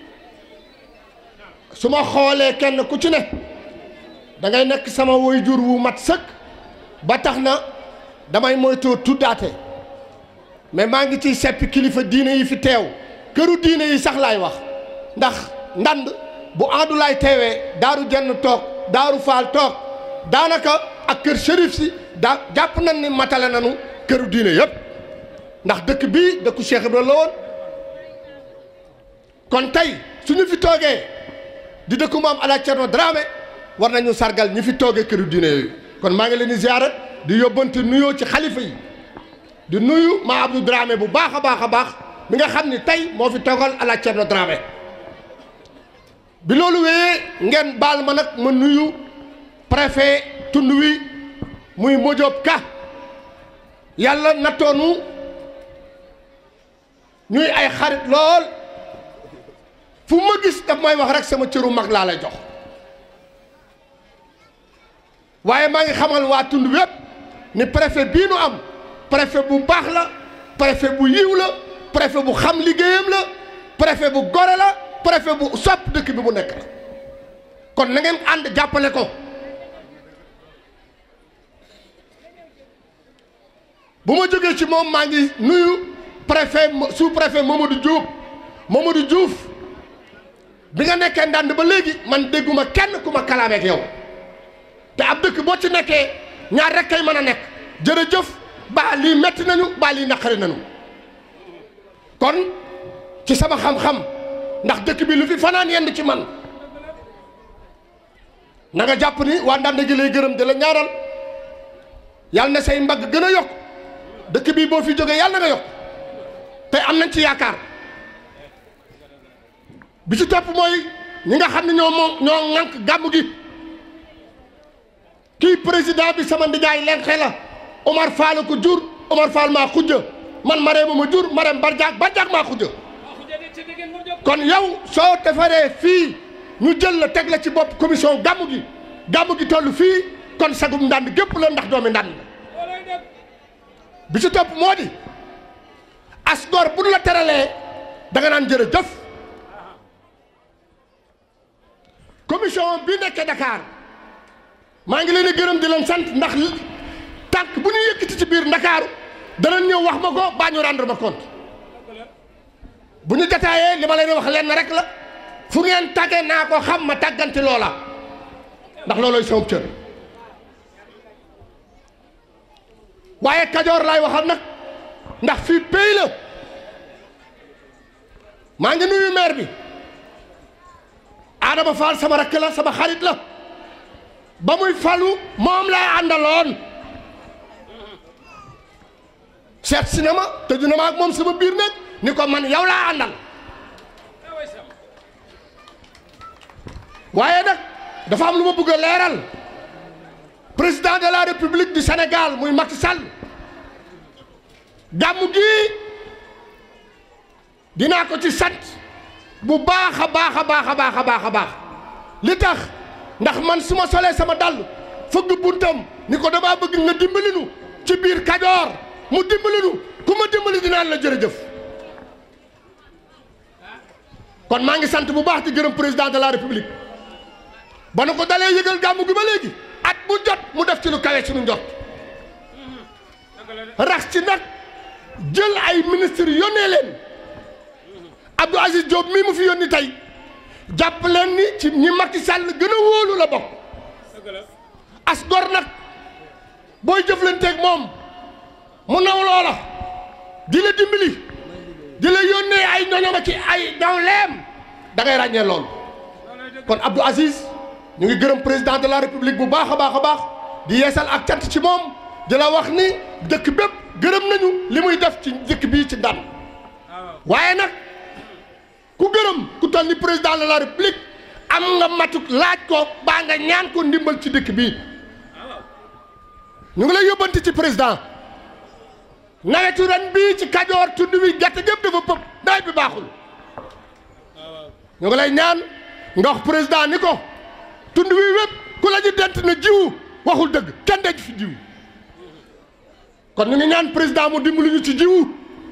su ma xoolee kenn ku ci ne da ngay nekk sama waajur wu mat sëkk ba tax na damay moytoo tuddaate mais maa ngi ciy seppi kilifa diine yi fi teew këru diine yi sax laay wax ndax ndand bu aadulaay teewee daaru jenn toog daaru faal toog daanaka ak kër shérif si daa jàpp nañ ni matale nañu këru diine yëpp ndax dëkk bii dëkku Cheikh Ibrahima la woon kon tey suñu fi toogee di dëkku maam Alaaji Cerno Dramé war nañu sargal ñi fi toogee këru diine yooyu kon maa ngi leen di ziyaara di yóbbante nuyoo ci xalifa yi di nuyu maa Abdou Dramé bu baax a baax a baax mi nga xam ni tey moo fi toogal Alaaji Cerno Dramé bi loolu wéyee ngeen baal ma nag ma nuyu préfet tund wi muy Modiop Ka yàlla nattoonu ñuy ay xarit lool fu ma gis daf may wax rek sama cëru mag laa lay jox waaye maa ngi xamal waa tund wépp ni préfet bii nu am préfet bu baax la préfet bu yiw la préfet bu xam liggéeyam la préfet bu gore la préfet bu sopp dëkk bi mu nekk la kon na ngeen ànd jàppale ko bu ma jógee ci moom maa ngi nuyu préfet sous préfet Mamadou Diouf Mamadou Diouf bi nga nekkee ndànd ba léegi man dégguma kenn ku ma kalaameek yow te ab dëkk boo ci nekkee ñaar rek kay mën a nekk jërëjëf baa lii metti nañu baa lii naqari nañu kon ci sama xam-xam ndax dëkk bi lu fi fanaan yenn ci man na nga jàpp ni waa ndànd gi lay gërëm di la ñaaral yàlla na say mbagg gën a yokk dëkk bii boo fi jógee yàlla na nga yokk te am nañ ci yaakaar bi ci topp mooy ñi nga xam ne ñoo moom ñoo ŋànk gàmm gi kii président bi sama ndijaay leen xela Omar Fall ko jur Omar Fall maa xujja man Marème ma jur Marème Barjaak Barjaak maa xujja kon yow soo defaree fii ñu jël la teg la ci bopp commission gàmm gi gàmm gi toll fii kon sagum ndànd gépp la ndax doomi ndànd la bi ci topp moo di as gor bu nu la teralee da nga naan jërëjëf commission bi nekkee Dakar maa ngi leen di gërëm di leen sant ndax tànk bu ñu yëkkati ci biir Ndakaaru danañ ñëw wax ma ko baa ñu rendre ma compte bu ñu jataayee li ma leen wax lenn rek la fu ngeen tàggee naa ko xam ma tàgganti loola ndax loolooy sama cër waaye kajoor laay waxal nag ndax fii pays la maa ngi nuyu maire bi Adama Fall sama rakk la sama xarit la ba muy falu moom laa àndaloon seet si na ma tëju na ma ak moom sama biir nag ni ko man yow laa àndal waaye nag dafa am lu ma bëgg a leeral président de la république du Sénégal muy Macky Sall gàmmu gi dinaa ko ci sant bu baax a baax a baax a baax a baax a baax li tax ndax man su ma solee sama dàll fëgg buntam ni ko damaa bëgg nga dimbali nu ci biir Kajoor mu dimbali nu ku ma dimbali dinaan la jërëjëf kon maa ngi sant bu baax di gërëm président de la république ba nu ko dalee yëgal gàmmu gi ba léegi at bu jot mu def ci lu kawe suñu njot rax ci nag jël ay ministres yónnee leen Abdou Aziz Diop mii mu fi yónni tey jàpp leen ni ci ñi Macky Sall gën a wóolu la bokk as gor nag booy jëflanteeg moom mu naw loola di la dimbali di la yónnee ay ñoñoma ci ay dawleem da ngay ràññee loolu kon Abdou Aziz ñu ngi gërëm président de la république bu baax a baax a baax di yeesal ak cant ci moom di la wax ni dëkk bépp gërëm nañu li muy def ci dëkk bii ci ndam waaye nag ku gërëm ku toll ni président de la république am nga matuk laaj ko baa nga ñaan ko ndimbal ci dëkk bii ñu ngi lay yóbbante ci président nawetu ren bii ci kajoor tund wi gerte gépp dafa pëpp nawet bi baaxul ñu ngi lay ñaan nga wax président ni ko tund wi wépp ku la ñu dent na jiwu waxul dëgg kenn denc fi jiwu kon ñu ngi ñaan président mu dimbali ñu ci jiwu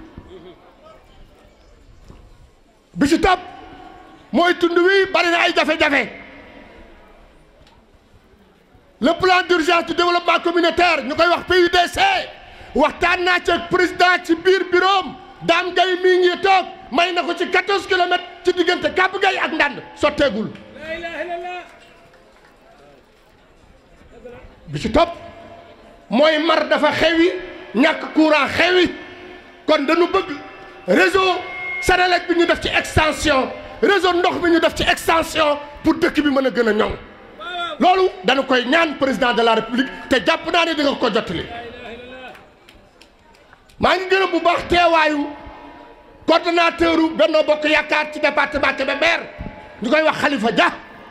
bi ci topp mooy tund wi bari na ay jafe-jafe le plan d'urgence du développement communautaire ñu koy wax PUDC waxtaan naa ci ak président ci biir bureau daam gay mii ngi toog may na ko ci 14 kilomètres ci diggante Kàbb Gay ak Ndand sotteegul bi ci topp mooy mar dafa xewi ñàkk courant xewi kon dañu bëgg réseau Senelec bi ñu def ci extension réseau ndox bi ñu def ci extension pour dëkk bi mën a gën a ñoŋ loolu dañu koy ñaan président de la république te jàpp naa ne di nga ko jottali maa ngi gërëm bu baax teewaayu coordonnateur u Benno Bokk Yaakaar ci département Kébémer ñu koy wax Khalifa Dia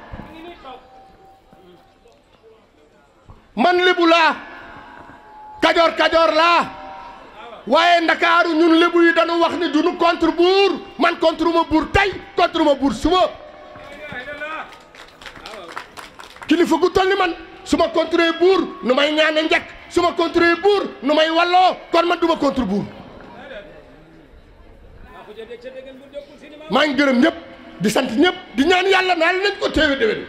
man lébu laa kajoor kajoor laa waaye ndakaaru ñun lébu yi dañu wax ni duñu contre buur man contre ma buur tey contre ma buur suba kilifa gu toll ni man su ma contre buur nu may ñaane njëkk su ma contre buur nu may walloo kon man du ma contre buur maa ngi gërëm ñëpp di sant ñëpp di ñaan yàlla naa nañ ko téewe déwén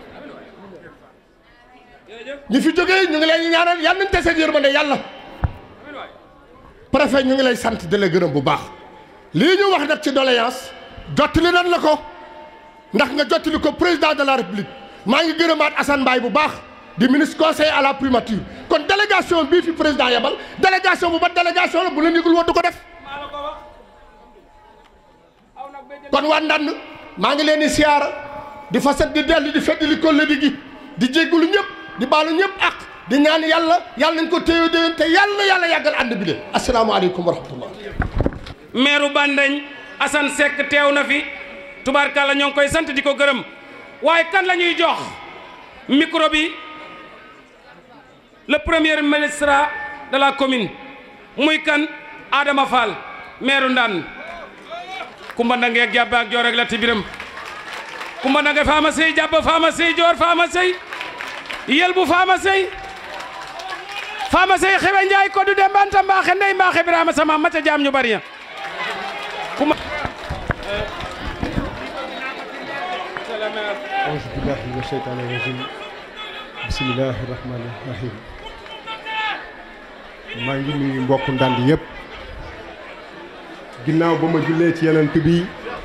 ñi fi jógee ñu ngi lay ñaanal yàlla nañ tase yërmande yàlla préfet ñu ngi lay sant di la gërëm bu baax lii ñu wax nag ci doléance jottali nan la ko ndax nga jottali ko président de la république maa ngi gërëmaat Assane Mbaye bu baax di ministre conseiller à la primature kon délégation bii fi président yebal délégation bu ba délégation la bu leen yëgul woon du ko def kon waa Ndande maa ngi leen di siyaara di fasat di dellu di fedd li kollëdi gi di jéggulu ñëpp di baalu ñëpp ak di ñaan yàlla yàlla nañ ko téewe déwén te yàlla na yàlla yàggal ànd bi de asalaamaaleykum wa rahmatullah meeru Bandañ Assane Seck teew na fi tubaarkàlla ñoo ngi koy sant di ko gërëm waaye kan la ñuy jox micro bi le premier ministre de la commune muy kan Adama Fall meeru Ndande kumba ndange ak jàbb ak joor ak latti biram kumba ndange faama sey jàbb faama sey joor faama sey yel bu faama sey faama sey xewe njaay ko du de mbanta mbaaxe ndey mbaaxe birama sama maca jaam ñu bari ya kuma auzu billahi mina sheytaani rajim bismillahi rahmani rahim maa ngi nuyu mbokk ndand yëpp ginnaaw ba ma jullee ci yenent bi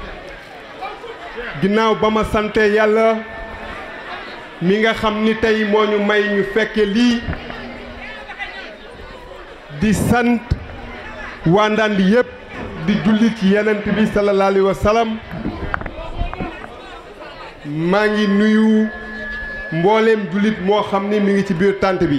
ginnaaw ba ma sante yàlla mi nga xam ni tey moo ñu may ñu fekke lii di sant waa ndand yëpp di julli ci yenent bi sallallahu alayhi wa sallam maa ngi nuyu mbooleem jullit moo xam ni mi ngi ci biir tànt bi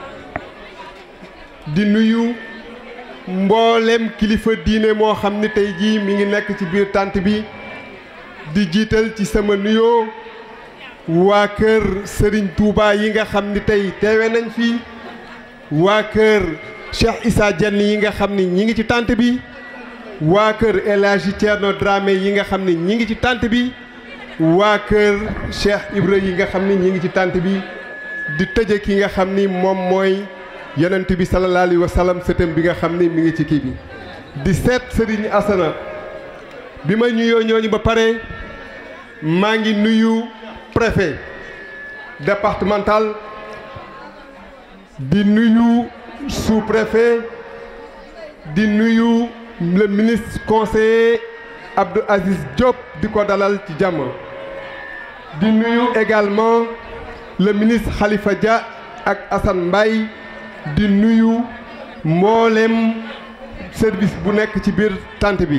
di nuyu mboolem kilifa diine moo xam ni tey jii mi ngi nekk ci biir tànt bi di jiital ci sama nuyoo waa kër Serigne Touba yi nga xam ni tey teewe nañ fi waa kër Cheikh Issa Dieng yi nga xam ni ñi ngi ci tànt bi waa kër El Hadji Thierno Dramé yi nga xam ni ñi ngi ci tànt bi waa kër Cheikh Ibra yi nga xam ni ñi ngi ci tànt bi di tëje ki nga xam ni moom mooy yonent bi sallallahu alayhi wa sallam sëtam bi nga xam ni mi ngi ci kii bi di seet Serigne Asana bi ma nuyoo ñooñu ba pare maa ngi nuyu préfet départemental di nuyu sous-préfet di nuyu le ministre conseiller Abdou Aziz Diop di ko dalal ci jàmm di nuyu également le ministre Khalifa Dia ak Assane Mbaye di nuyu mboolem service bu nekk ci biir tànt bi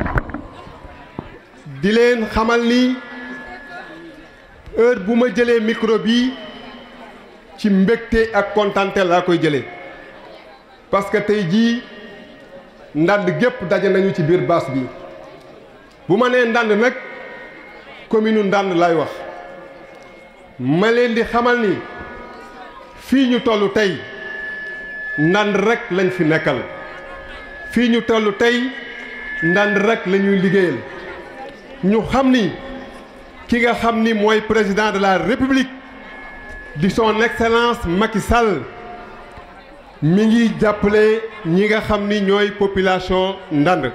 di leen xamal ni heure bu ma jëlee micro bi ci mbégte ak kontante laa koy jëlee parce que tey jii ndand gépp daje nañu ci biir baas bi bu ma nee ndand nag commune ndand lay wax ma leen di xamal ni fii ñu toll tey ndand rek lañ fi nekkal fii ñu toll tey ndand rek la ñuy liggéeyal ñu xam ni ki nga xam ni mooy président de la république di son excellence Macky Sall mi ngi jàppale ñi nga xam ni ñooy population ndand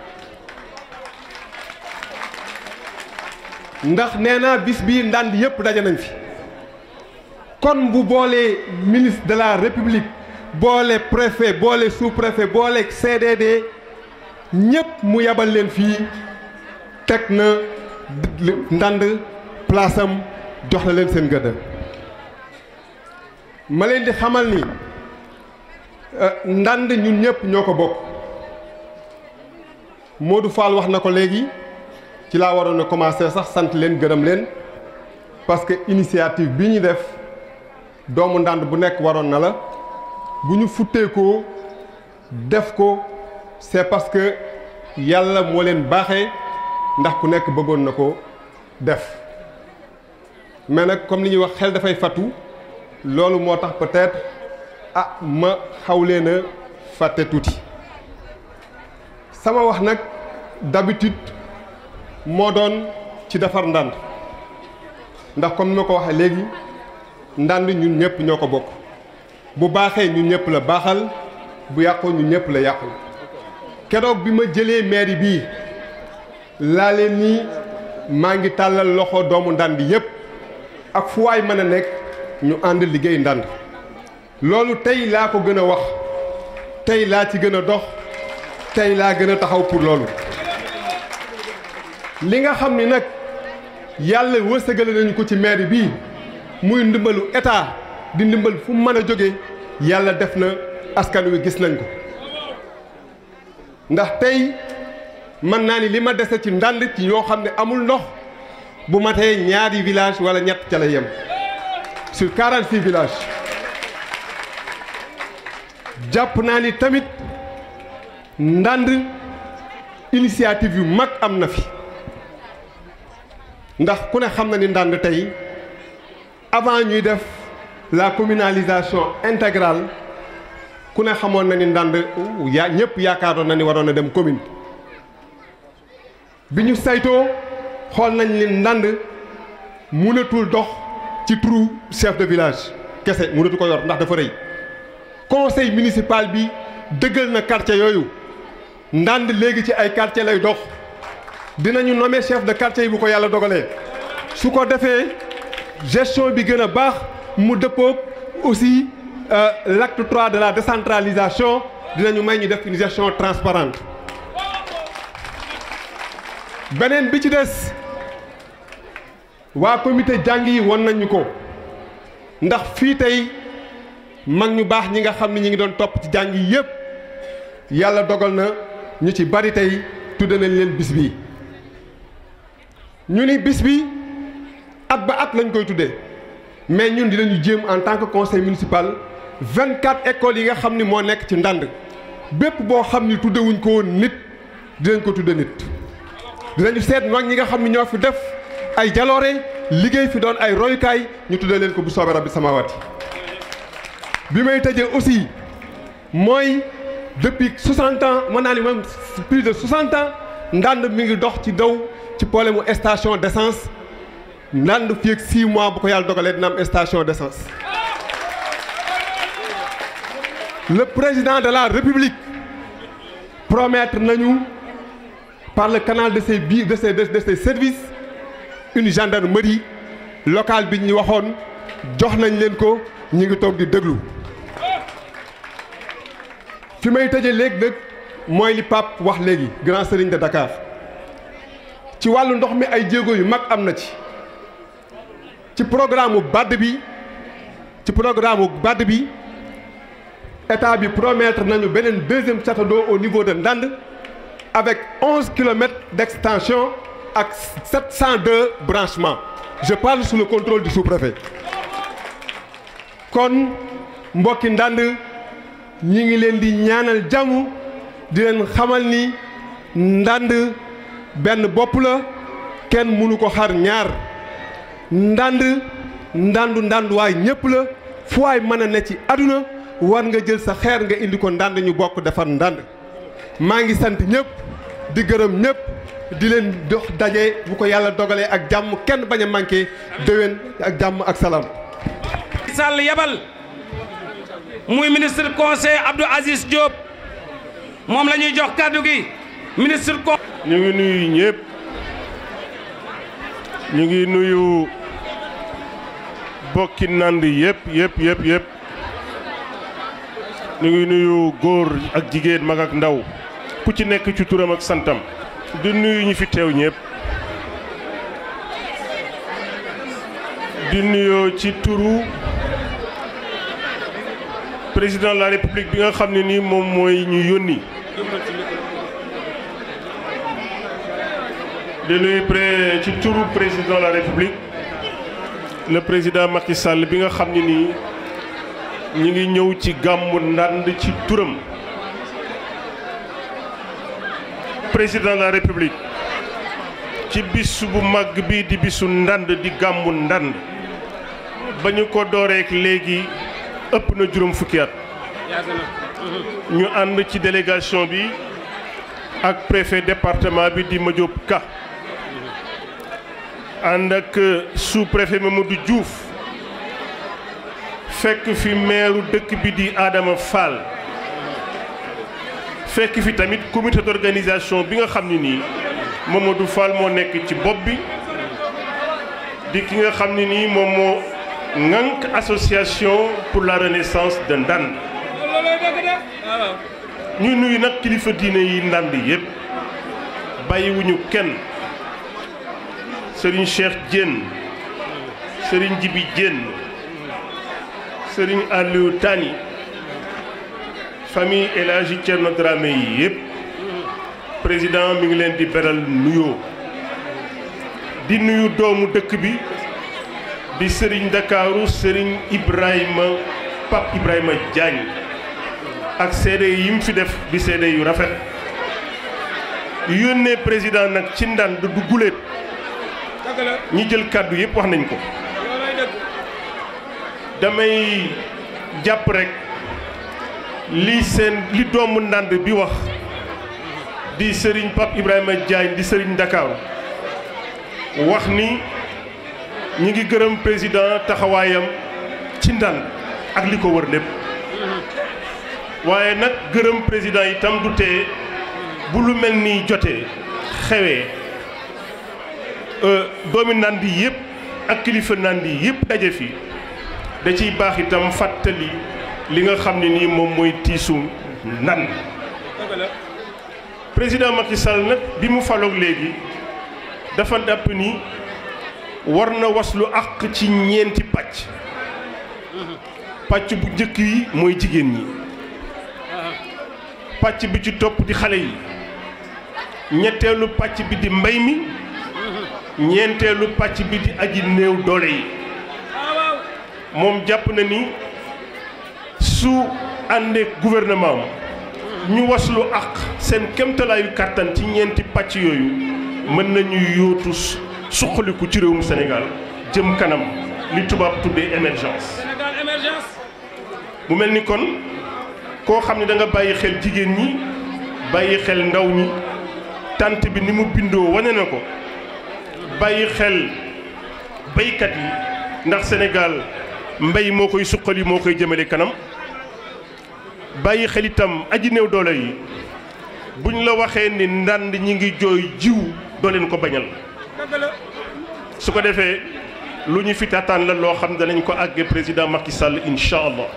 ndax nee na bis bii ndand yëpp daje nañ fi kon bu boolee ministre de la république boole préfet boole sous-préfet boole CDD ñëpp mu yabal leen fii teg na ndand place am jox na leen seen gëdd ma leen di xamal ni ndand ñun ñëpp ñoo ko bokk Modou Fall wax na ko léegi ci laa waroon a commencer sax sant leen gërëm leen parce que initiative bi ñu def doomu ndànd bu nekk waroon na la bu ñu futteekoo def ko c'est parce que yàlla moo leen baaxee ndax ku nekk bëggoon na ko def mais nag comme li ñuy wax xel dafay fattu loolu moo tax peut-être ah ma xaw leen a fàtte tuuti sama wax nag d'habitude moo doon ci defar ndànd ndax comme ni ma ko waxee léegi ndànd ñun ñëpp ñoo ko bokk bu baaxee ñun ñëpp la baaxal bu yàqoo ñun ñëpp la yàqul keroog bi ma jëlee mairie bii laa leen ni maa ngi tàllal loxo doomu ndànd yëpp ak fu waay mën a nekk ñu ànd liggéey ndànd loolu tey laa ko gën a wax tey laa ci gën a dox tey laa gën a taxaw pour loolu li nga xam ni nag yàlla wërsëgale nañu ko ci mairie bii muy ndimbalu état di ndimbal fu mu mën a jóge yàlla def na askan wi gis nañ ko ndax tey mën naa ni li ma dese ci ndànd ci yoo xam ne amul ndox bu matee ñaari village wala ñett ca la yem sur 46 villages jàpp naa ni tamit ndànd initiative yu mag am na fi ndax ku ne xam na ni ndànd tey avant ñuy def la communalisation intégrale ku ne xamoon na ni ndànd yaa ñëpp yaakaaroon na ni waroon a dem commune bi ñu saytoo xool nañ ni ndànd mënatul dox ci turu chef de village kese mënatu ko yor ndax dafa rëy conseil municipal bi dëggal na quartier yooyu ndànd léegi ci ay quartier lay dox dinañu nommer chef de quartier yi bu ko yàlla dogalee su ko defee gestion bi gën a baax mu dëppoog aussi l'acte 3 de la décentralisation dinañu may ñu def une gestion transparente beneen bi ci des waa comité jàng yi won nañu ko ndax fii tey mag ñu baax ñi nga xam ne ñi ngi doon topp ci jàng yi yépp yàlla dogal na ñu ci bari tey tudde nañ leen bis bi ñu ni bis bi at ba at lañ koy tuddee mais ñun dinañu jéem en tant que conseil municipal 24 écoles yi nga xam ni moo nekk ci ndànd bépp boo xam ni tuddewuñ ko woon nit dinañ ko tudde nit dinañu seet mag ñi nga xam ni ñoo fi def ay jaloore liggéey fi doon ay royukaay ñu tudde leen ko bu soobee rabbi samawati bi may tëjee aussi mooy depuis 60 ans mën naa ni même plus de 60 ans ndànd mi ngi dox ci daw ci problème mu station d'essence ndànd fii ak 6 mois bu ko yàlla dogalee dina am station d'essence. le président de la république promettre nañu par le canal de ses bi de ses de ses services une gendarmerie locale bi ñu waxoon jox nañ leen ko ñu ngi toog di déglu. fi may tëjee léegi nag mooy li Pape wax léegi grand serigne de Dakar ci wàllu ndox mi ay jéego yu mag am na ci ci programme BAD bi ci programme BAD bi état bi promettre nañu beneen deuxième château d'eau au niveau de Ndande avec onze kilomètres d'extension ak sept cent deux branchements je parle sous le contrôle du sous-préfet kon mbokki Ndande ñi ngi leen di ñaanal jàmm di leen xamal ni ndànd benn bopp la kenn mënu ko xar ñaar ndànd ndàndu ndànduwaay ñëpp la fu waay mën a ne ci àdduna war nga jël sa xeer nga indi ko ndànd ñu bokk defar ndànd maa ngi sant ñëpp di gërëm ñëpp di leen dox daje bu ko yàlla dogalee ak jàmm kenn bañ a manqué déwén ak jàmm ak salaam. Sall yabal muy ministre conseil Abdou Aziz Diop moom la ñuy jox kàddu gi ministre ko ñu ngi nuyu ñëpp ñu ngi nuyu bokki nand yëpp yëpp yëpp yëpp ñu ngi nuyu góor ak jigéen mag ak ndaw ku ci nekk ci turam ak santam di nuyu ñi fi teew ñëpp di nuyoo ci turu président de la république bi nga xam ne nii moom mooy ñu yónni di nuyu pré ci turu président de la république le président Macky Sall bi nga xam ne nii ñi ngi ñëw ci gàmmu ndànd ci turam président de la république ci bis bu màgg bi di bisu ndànd di gàmmu ndànd ba ñu ko dooreek léegi ëpp na juróom fukki at ñu ànd ci délégation bi ak préfet département bi di Madiop Ka ànd ak sous préfet Mamadou Diouf fekk fi meeru dëkk bi di Adama Fall fekk fi tamit comité d'organisation bi nga xam ne nii Mamadou Fall moo nekk ci bopp bi di ki nga xam ne nii moom moo ŋànk association pour la renaissance de Ndande ñu nuyu nag kilifa diine yi Ndande yépp bàyyiwuñu kenn Serigne Cheikh Diène Serigne Djibi Diène Serigne Aliou Tani famille El Hadji Thierno Dramé yi yépp président mi ngi leen di beral nuyoo di nuyu doomu dëkk bi di Serigne Ndakaaru Serigne Ibrahima Pape Ibrahima Diagne ak seede yi mu fi def di seede yu rafet yónnee président nag ci ndànd du guléet ñi jël kàddu yépp wax nañ ko damay jàpp rek li seen li doomu ndànd bi wax di Serigne Pape Ibrahima Diagne di Serigne Ndakaaru wax ni ñi ngi gërëm président taxawaayam ci ndànd ak li ko wër lépp waaye nag gërëm président itam du tee bu lu mel ni jotee xewee doomi ndànd yi yëpp ak kilifa ndànd yi yëpp daje fi da ciy baax itam fàttali li nga xam ne nii moom mooy tiisu ndànd président Macky Sall nag bi mu faloog léegi dafa dàpp ni war na waslu àq ci ñeenti pàcc pàcc bu njëkk yi mooy jigéen ñi pàcc bi ci topp di xale yi ñetteelu pàcc bi di mbay mi ñeenteelu pàcc bi di aji néew doole yi moom jàpp na ni su àndee gouvernement ñu waslu ak seen kemtalaayu kàttan ci ñeenti pàcc yooyu mën nañu yóotu suqaliku ci réewum Sénégal jëm kanam li tubaab tuddee émergence mu mel ni kon koo xam ne da nga bàyyi xel jigéen ñi bàyyi xel ndaw ñi tant bi ni mu bindoo wane na ko bàyyi xel baykat yi ndax Sénégal mbay moo koy suqali moo koy jëmale kanam bàyyi xel itam aji néew doole yi buñ la waxee ni ndànd ñi ngi jooy jiw doo leen ko bañal su ko defee lu ñu fi taataan la loo xam danañ ko àggee président Macky Sall incha allah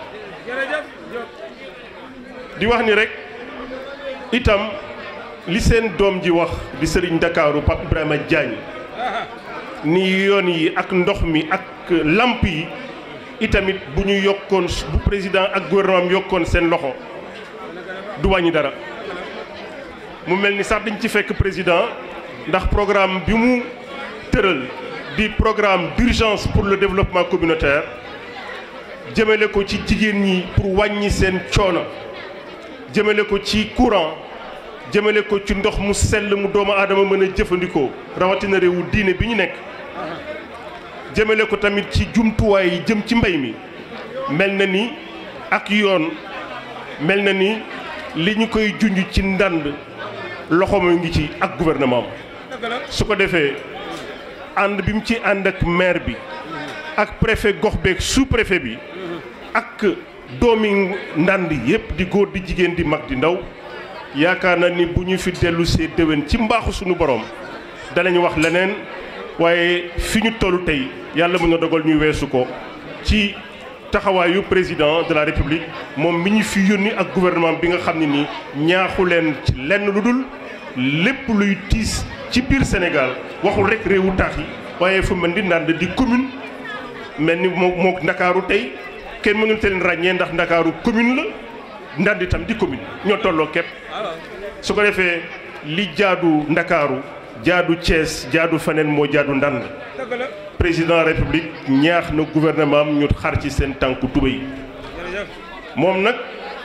di wax ni rek itam li seen doom ji wax di sëriñ Ndakaaru Pape Ibrahima Diagne ni yoon yi ak ndox mi ak lamp yi itamit bu ñu yokkoon bu président ak gouvernement yokkoon seen loxo du wàññi dara mu mel ni sax dañ ci fekk président ndax programme bi mu tëral di programme d'urgence pour le développement communautaire jëmale ko ci jigéen ñi pour wàññi seen coono jëmale ko ci courant jëmale ko ci ndox mu sell mu doomu aadama mën a jëfandikoo rawatina réewu diine bi ñu nekk jëmale ko tamit ci jumtuwaay yi jëm ci mbay mi mel na ni ak yoon mel na ni li ñu koy junj ci ndànd loxo ma ngi ci ak gouvernement su ko defee ànd bi mu ci ànd ak maire bi ak préfet gox beeg sous préfet bi ak doomi ndànd yépp di góor di jigéen di mag di ndaw yaakaar na ni bu ñu fi dellu see déwén ci mbaaxu suñu borom danañ wax leneen waaye fi ñu tollu tey yàlla mën na dogal ñu weesu ko ci taxawaayu président de la république moom mi ñu fi yónni ak gouvernement bi nga xam ne nii ñaaxu leen ci lenn lu dul lépp luy tiis ci biir Sénégal waxul rek réewu taax yi waaye fu mel ni Ndande di commune mel ni moo moo Ndakaaru tey kenn mënul te leen ràññee ndax ndakaaru commune la ndand itam di commune ñoo tolloo képp su ko defee li jaadu ndakaaru jaadu Thiès jaadu feneen moo jaadu ndand président république ñaax na gouvernement am ñu xar ci seen tànku tuba yi moom nag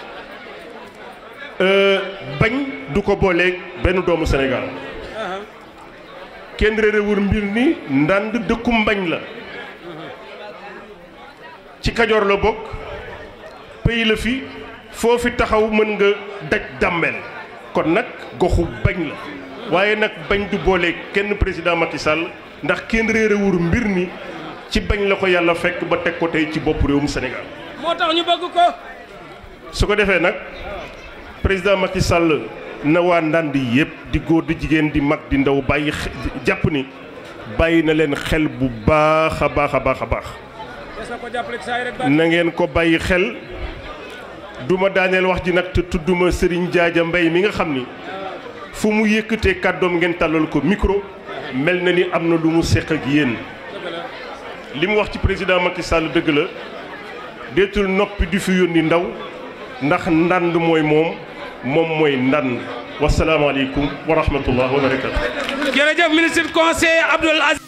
bañ du ko booleeg benn doomu Sénégal kenn réerewul mbir ni ndànd dëkku mbañ la ci kajoor la bokk pays la fi foo fi taxaw mën nga daj dàmmeel kon nag goxu bañ la waaye nag bañ du booleeg kenn président Macky Sall ndax kenn réerewul mbir mi ci bañ la ko yàlla fekk ba teg ko tey ci bopp réewum Sénégal moo tax ñu bëgg ko su ko defee nag président Macky Sall na waa ndànd yëpp di góor di jigéen di mag di ndaw bàyyi jàpp ni bàyyi na leen xel bu baax a baax a baax a baax na ngeen ko bàyyi xel duma daaneel wax ji nag te tudduma Serigne Jaaja Mbay mi nga xam ni fu mu yëkkatee kàddoom ngeen tàllal ko micro mel na ni am na lu mu seq ak yéen li mu wax ci président Macky Sall dëgg la deetul noppi di fi yónni ndaw ndax ndànd mooy moom moom mooy ndànd wasalaamaaleykum wa rahmatullah wa barakatu jërëjëf ministre conseil Abdoul Aziz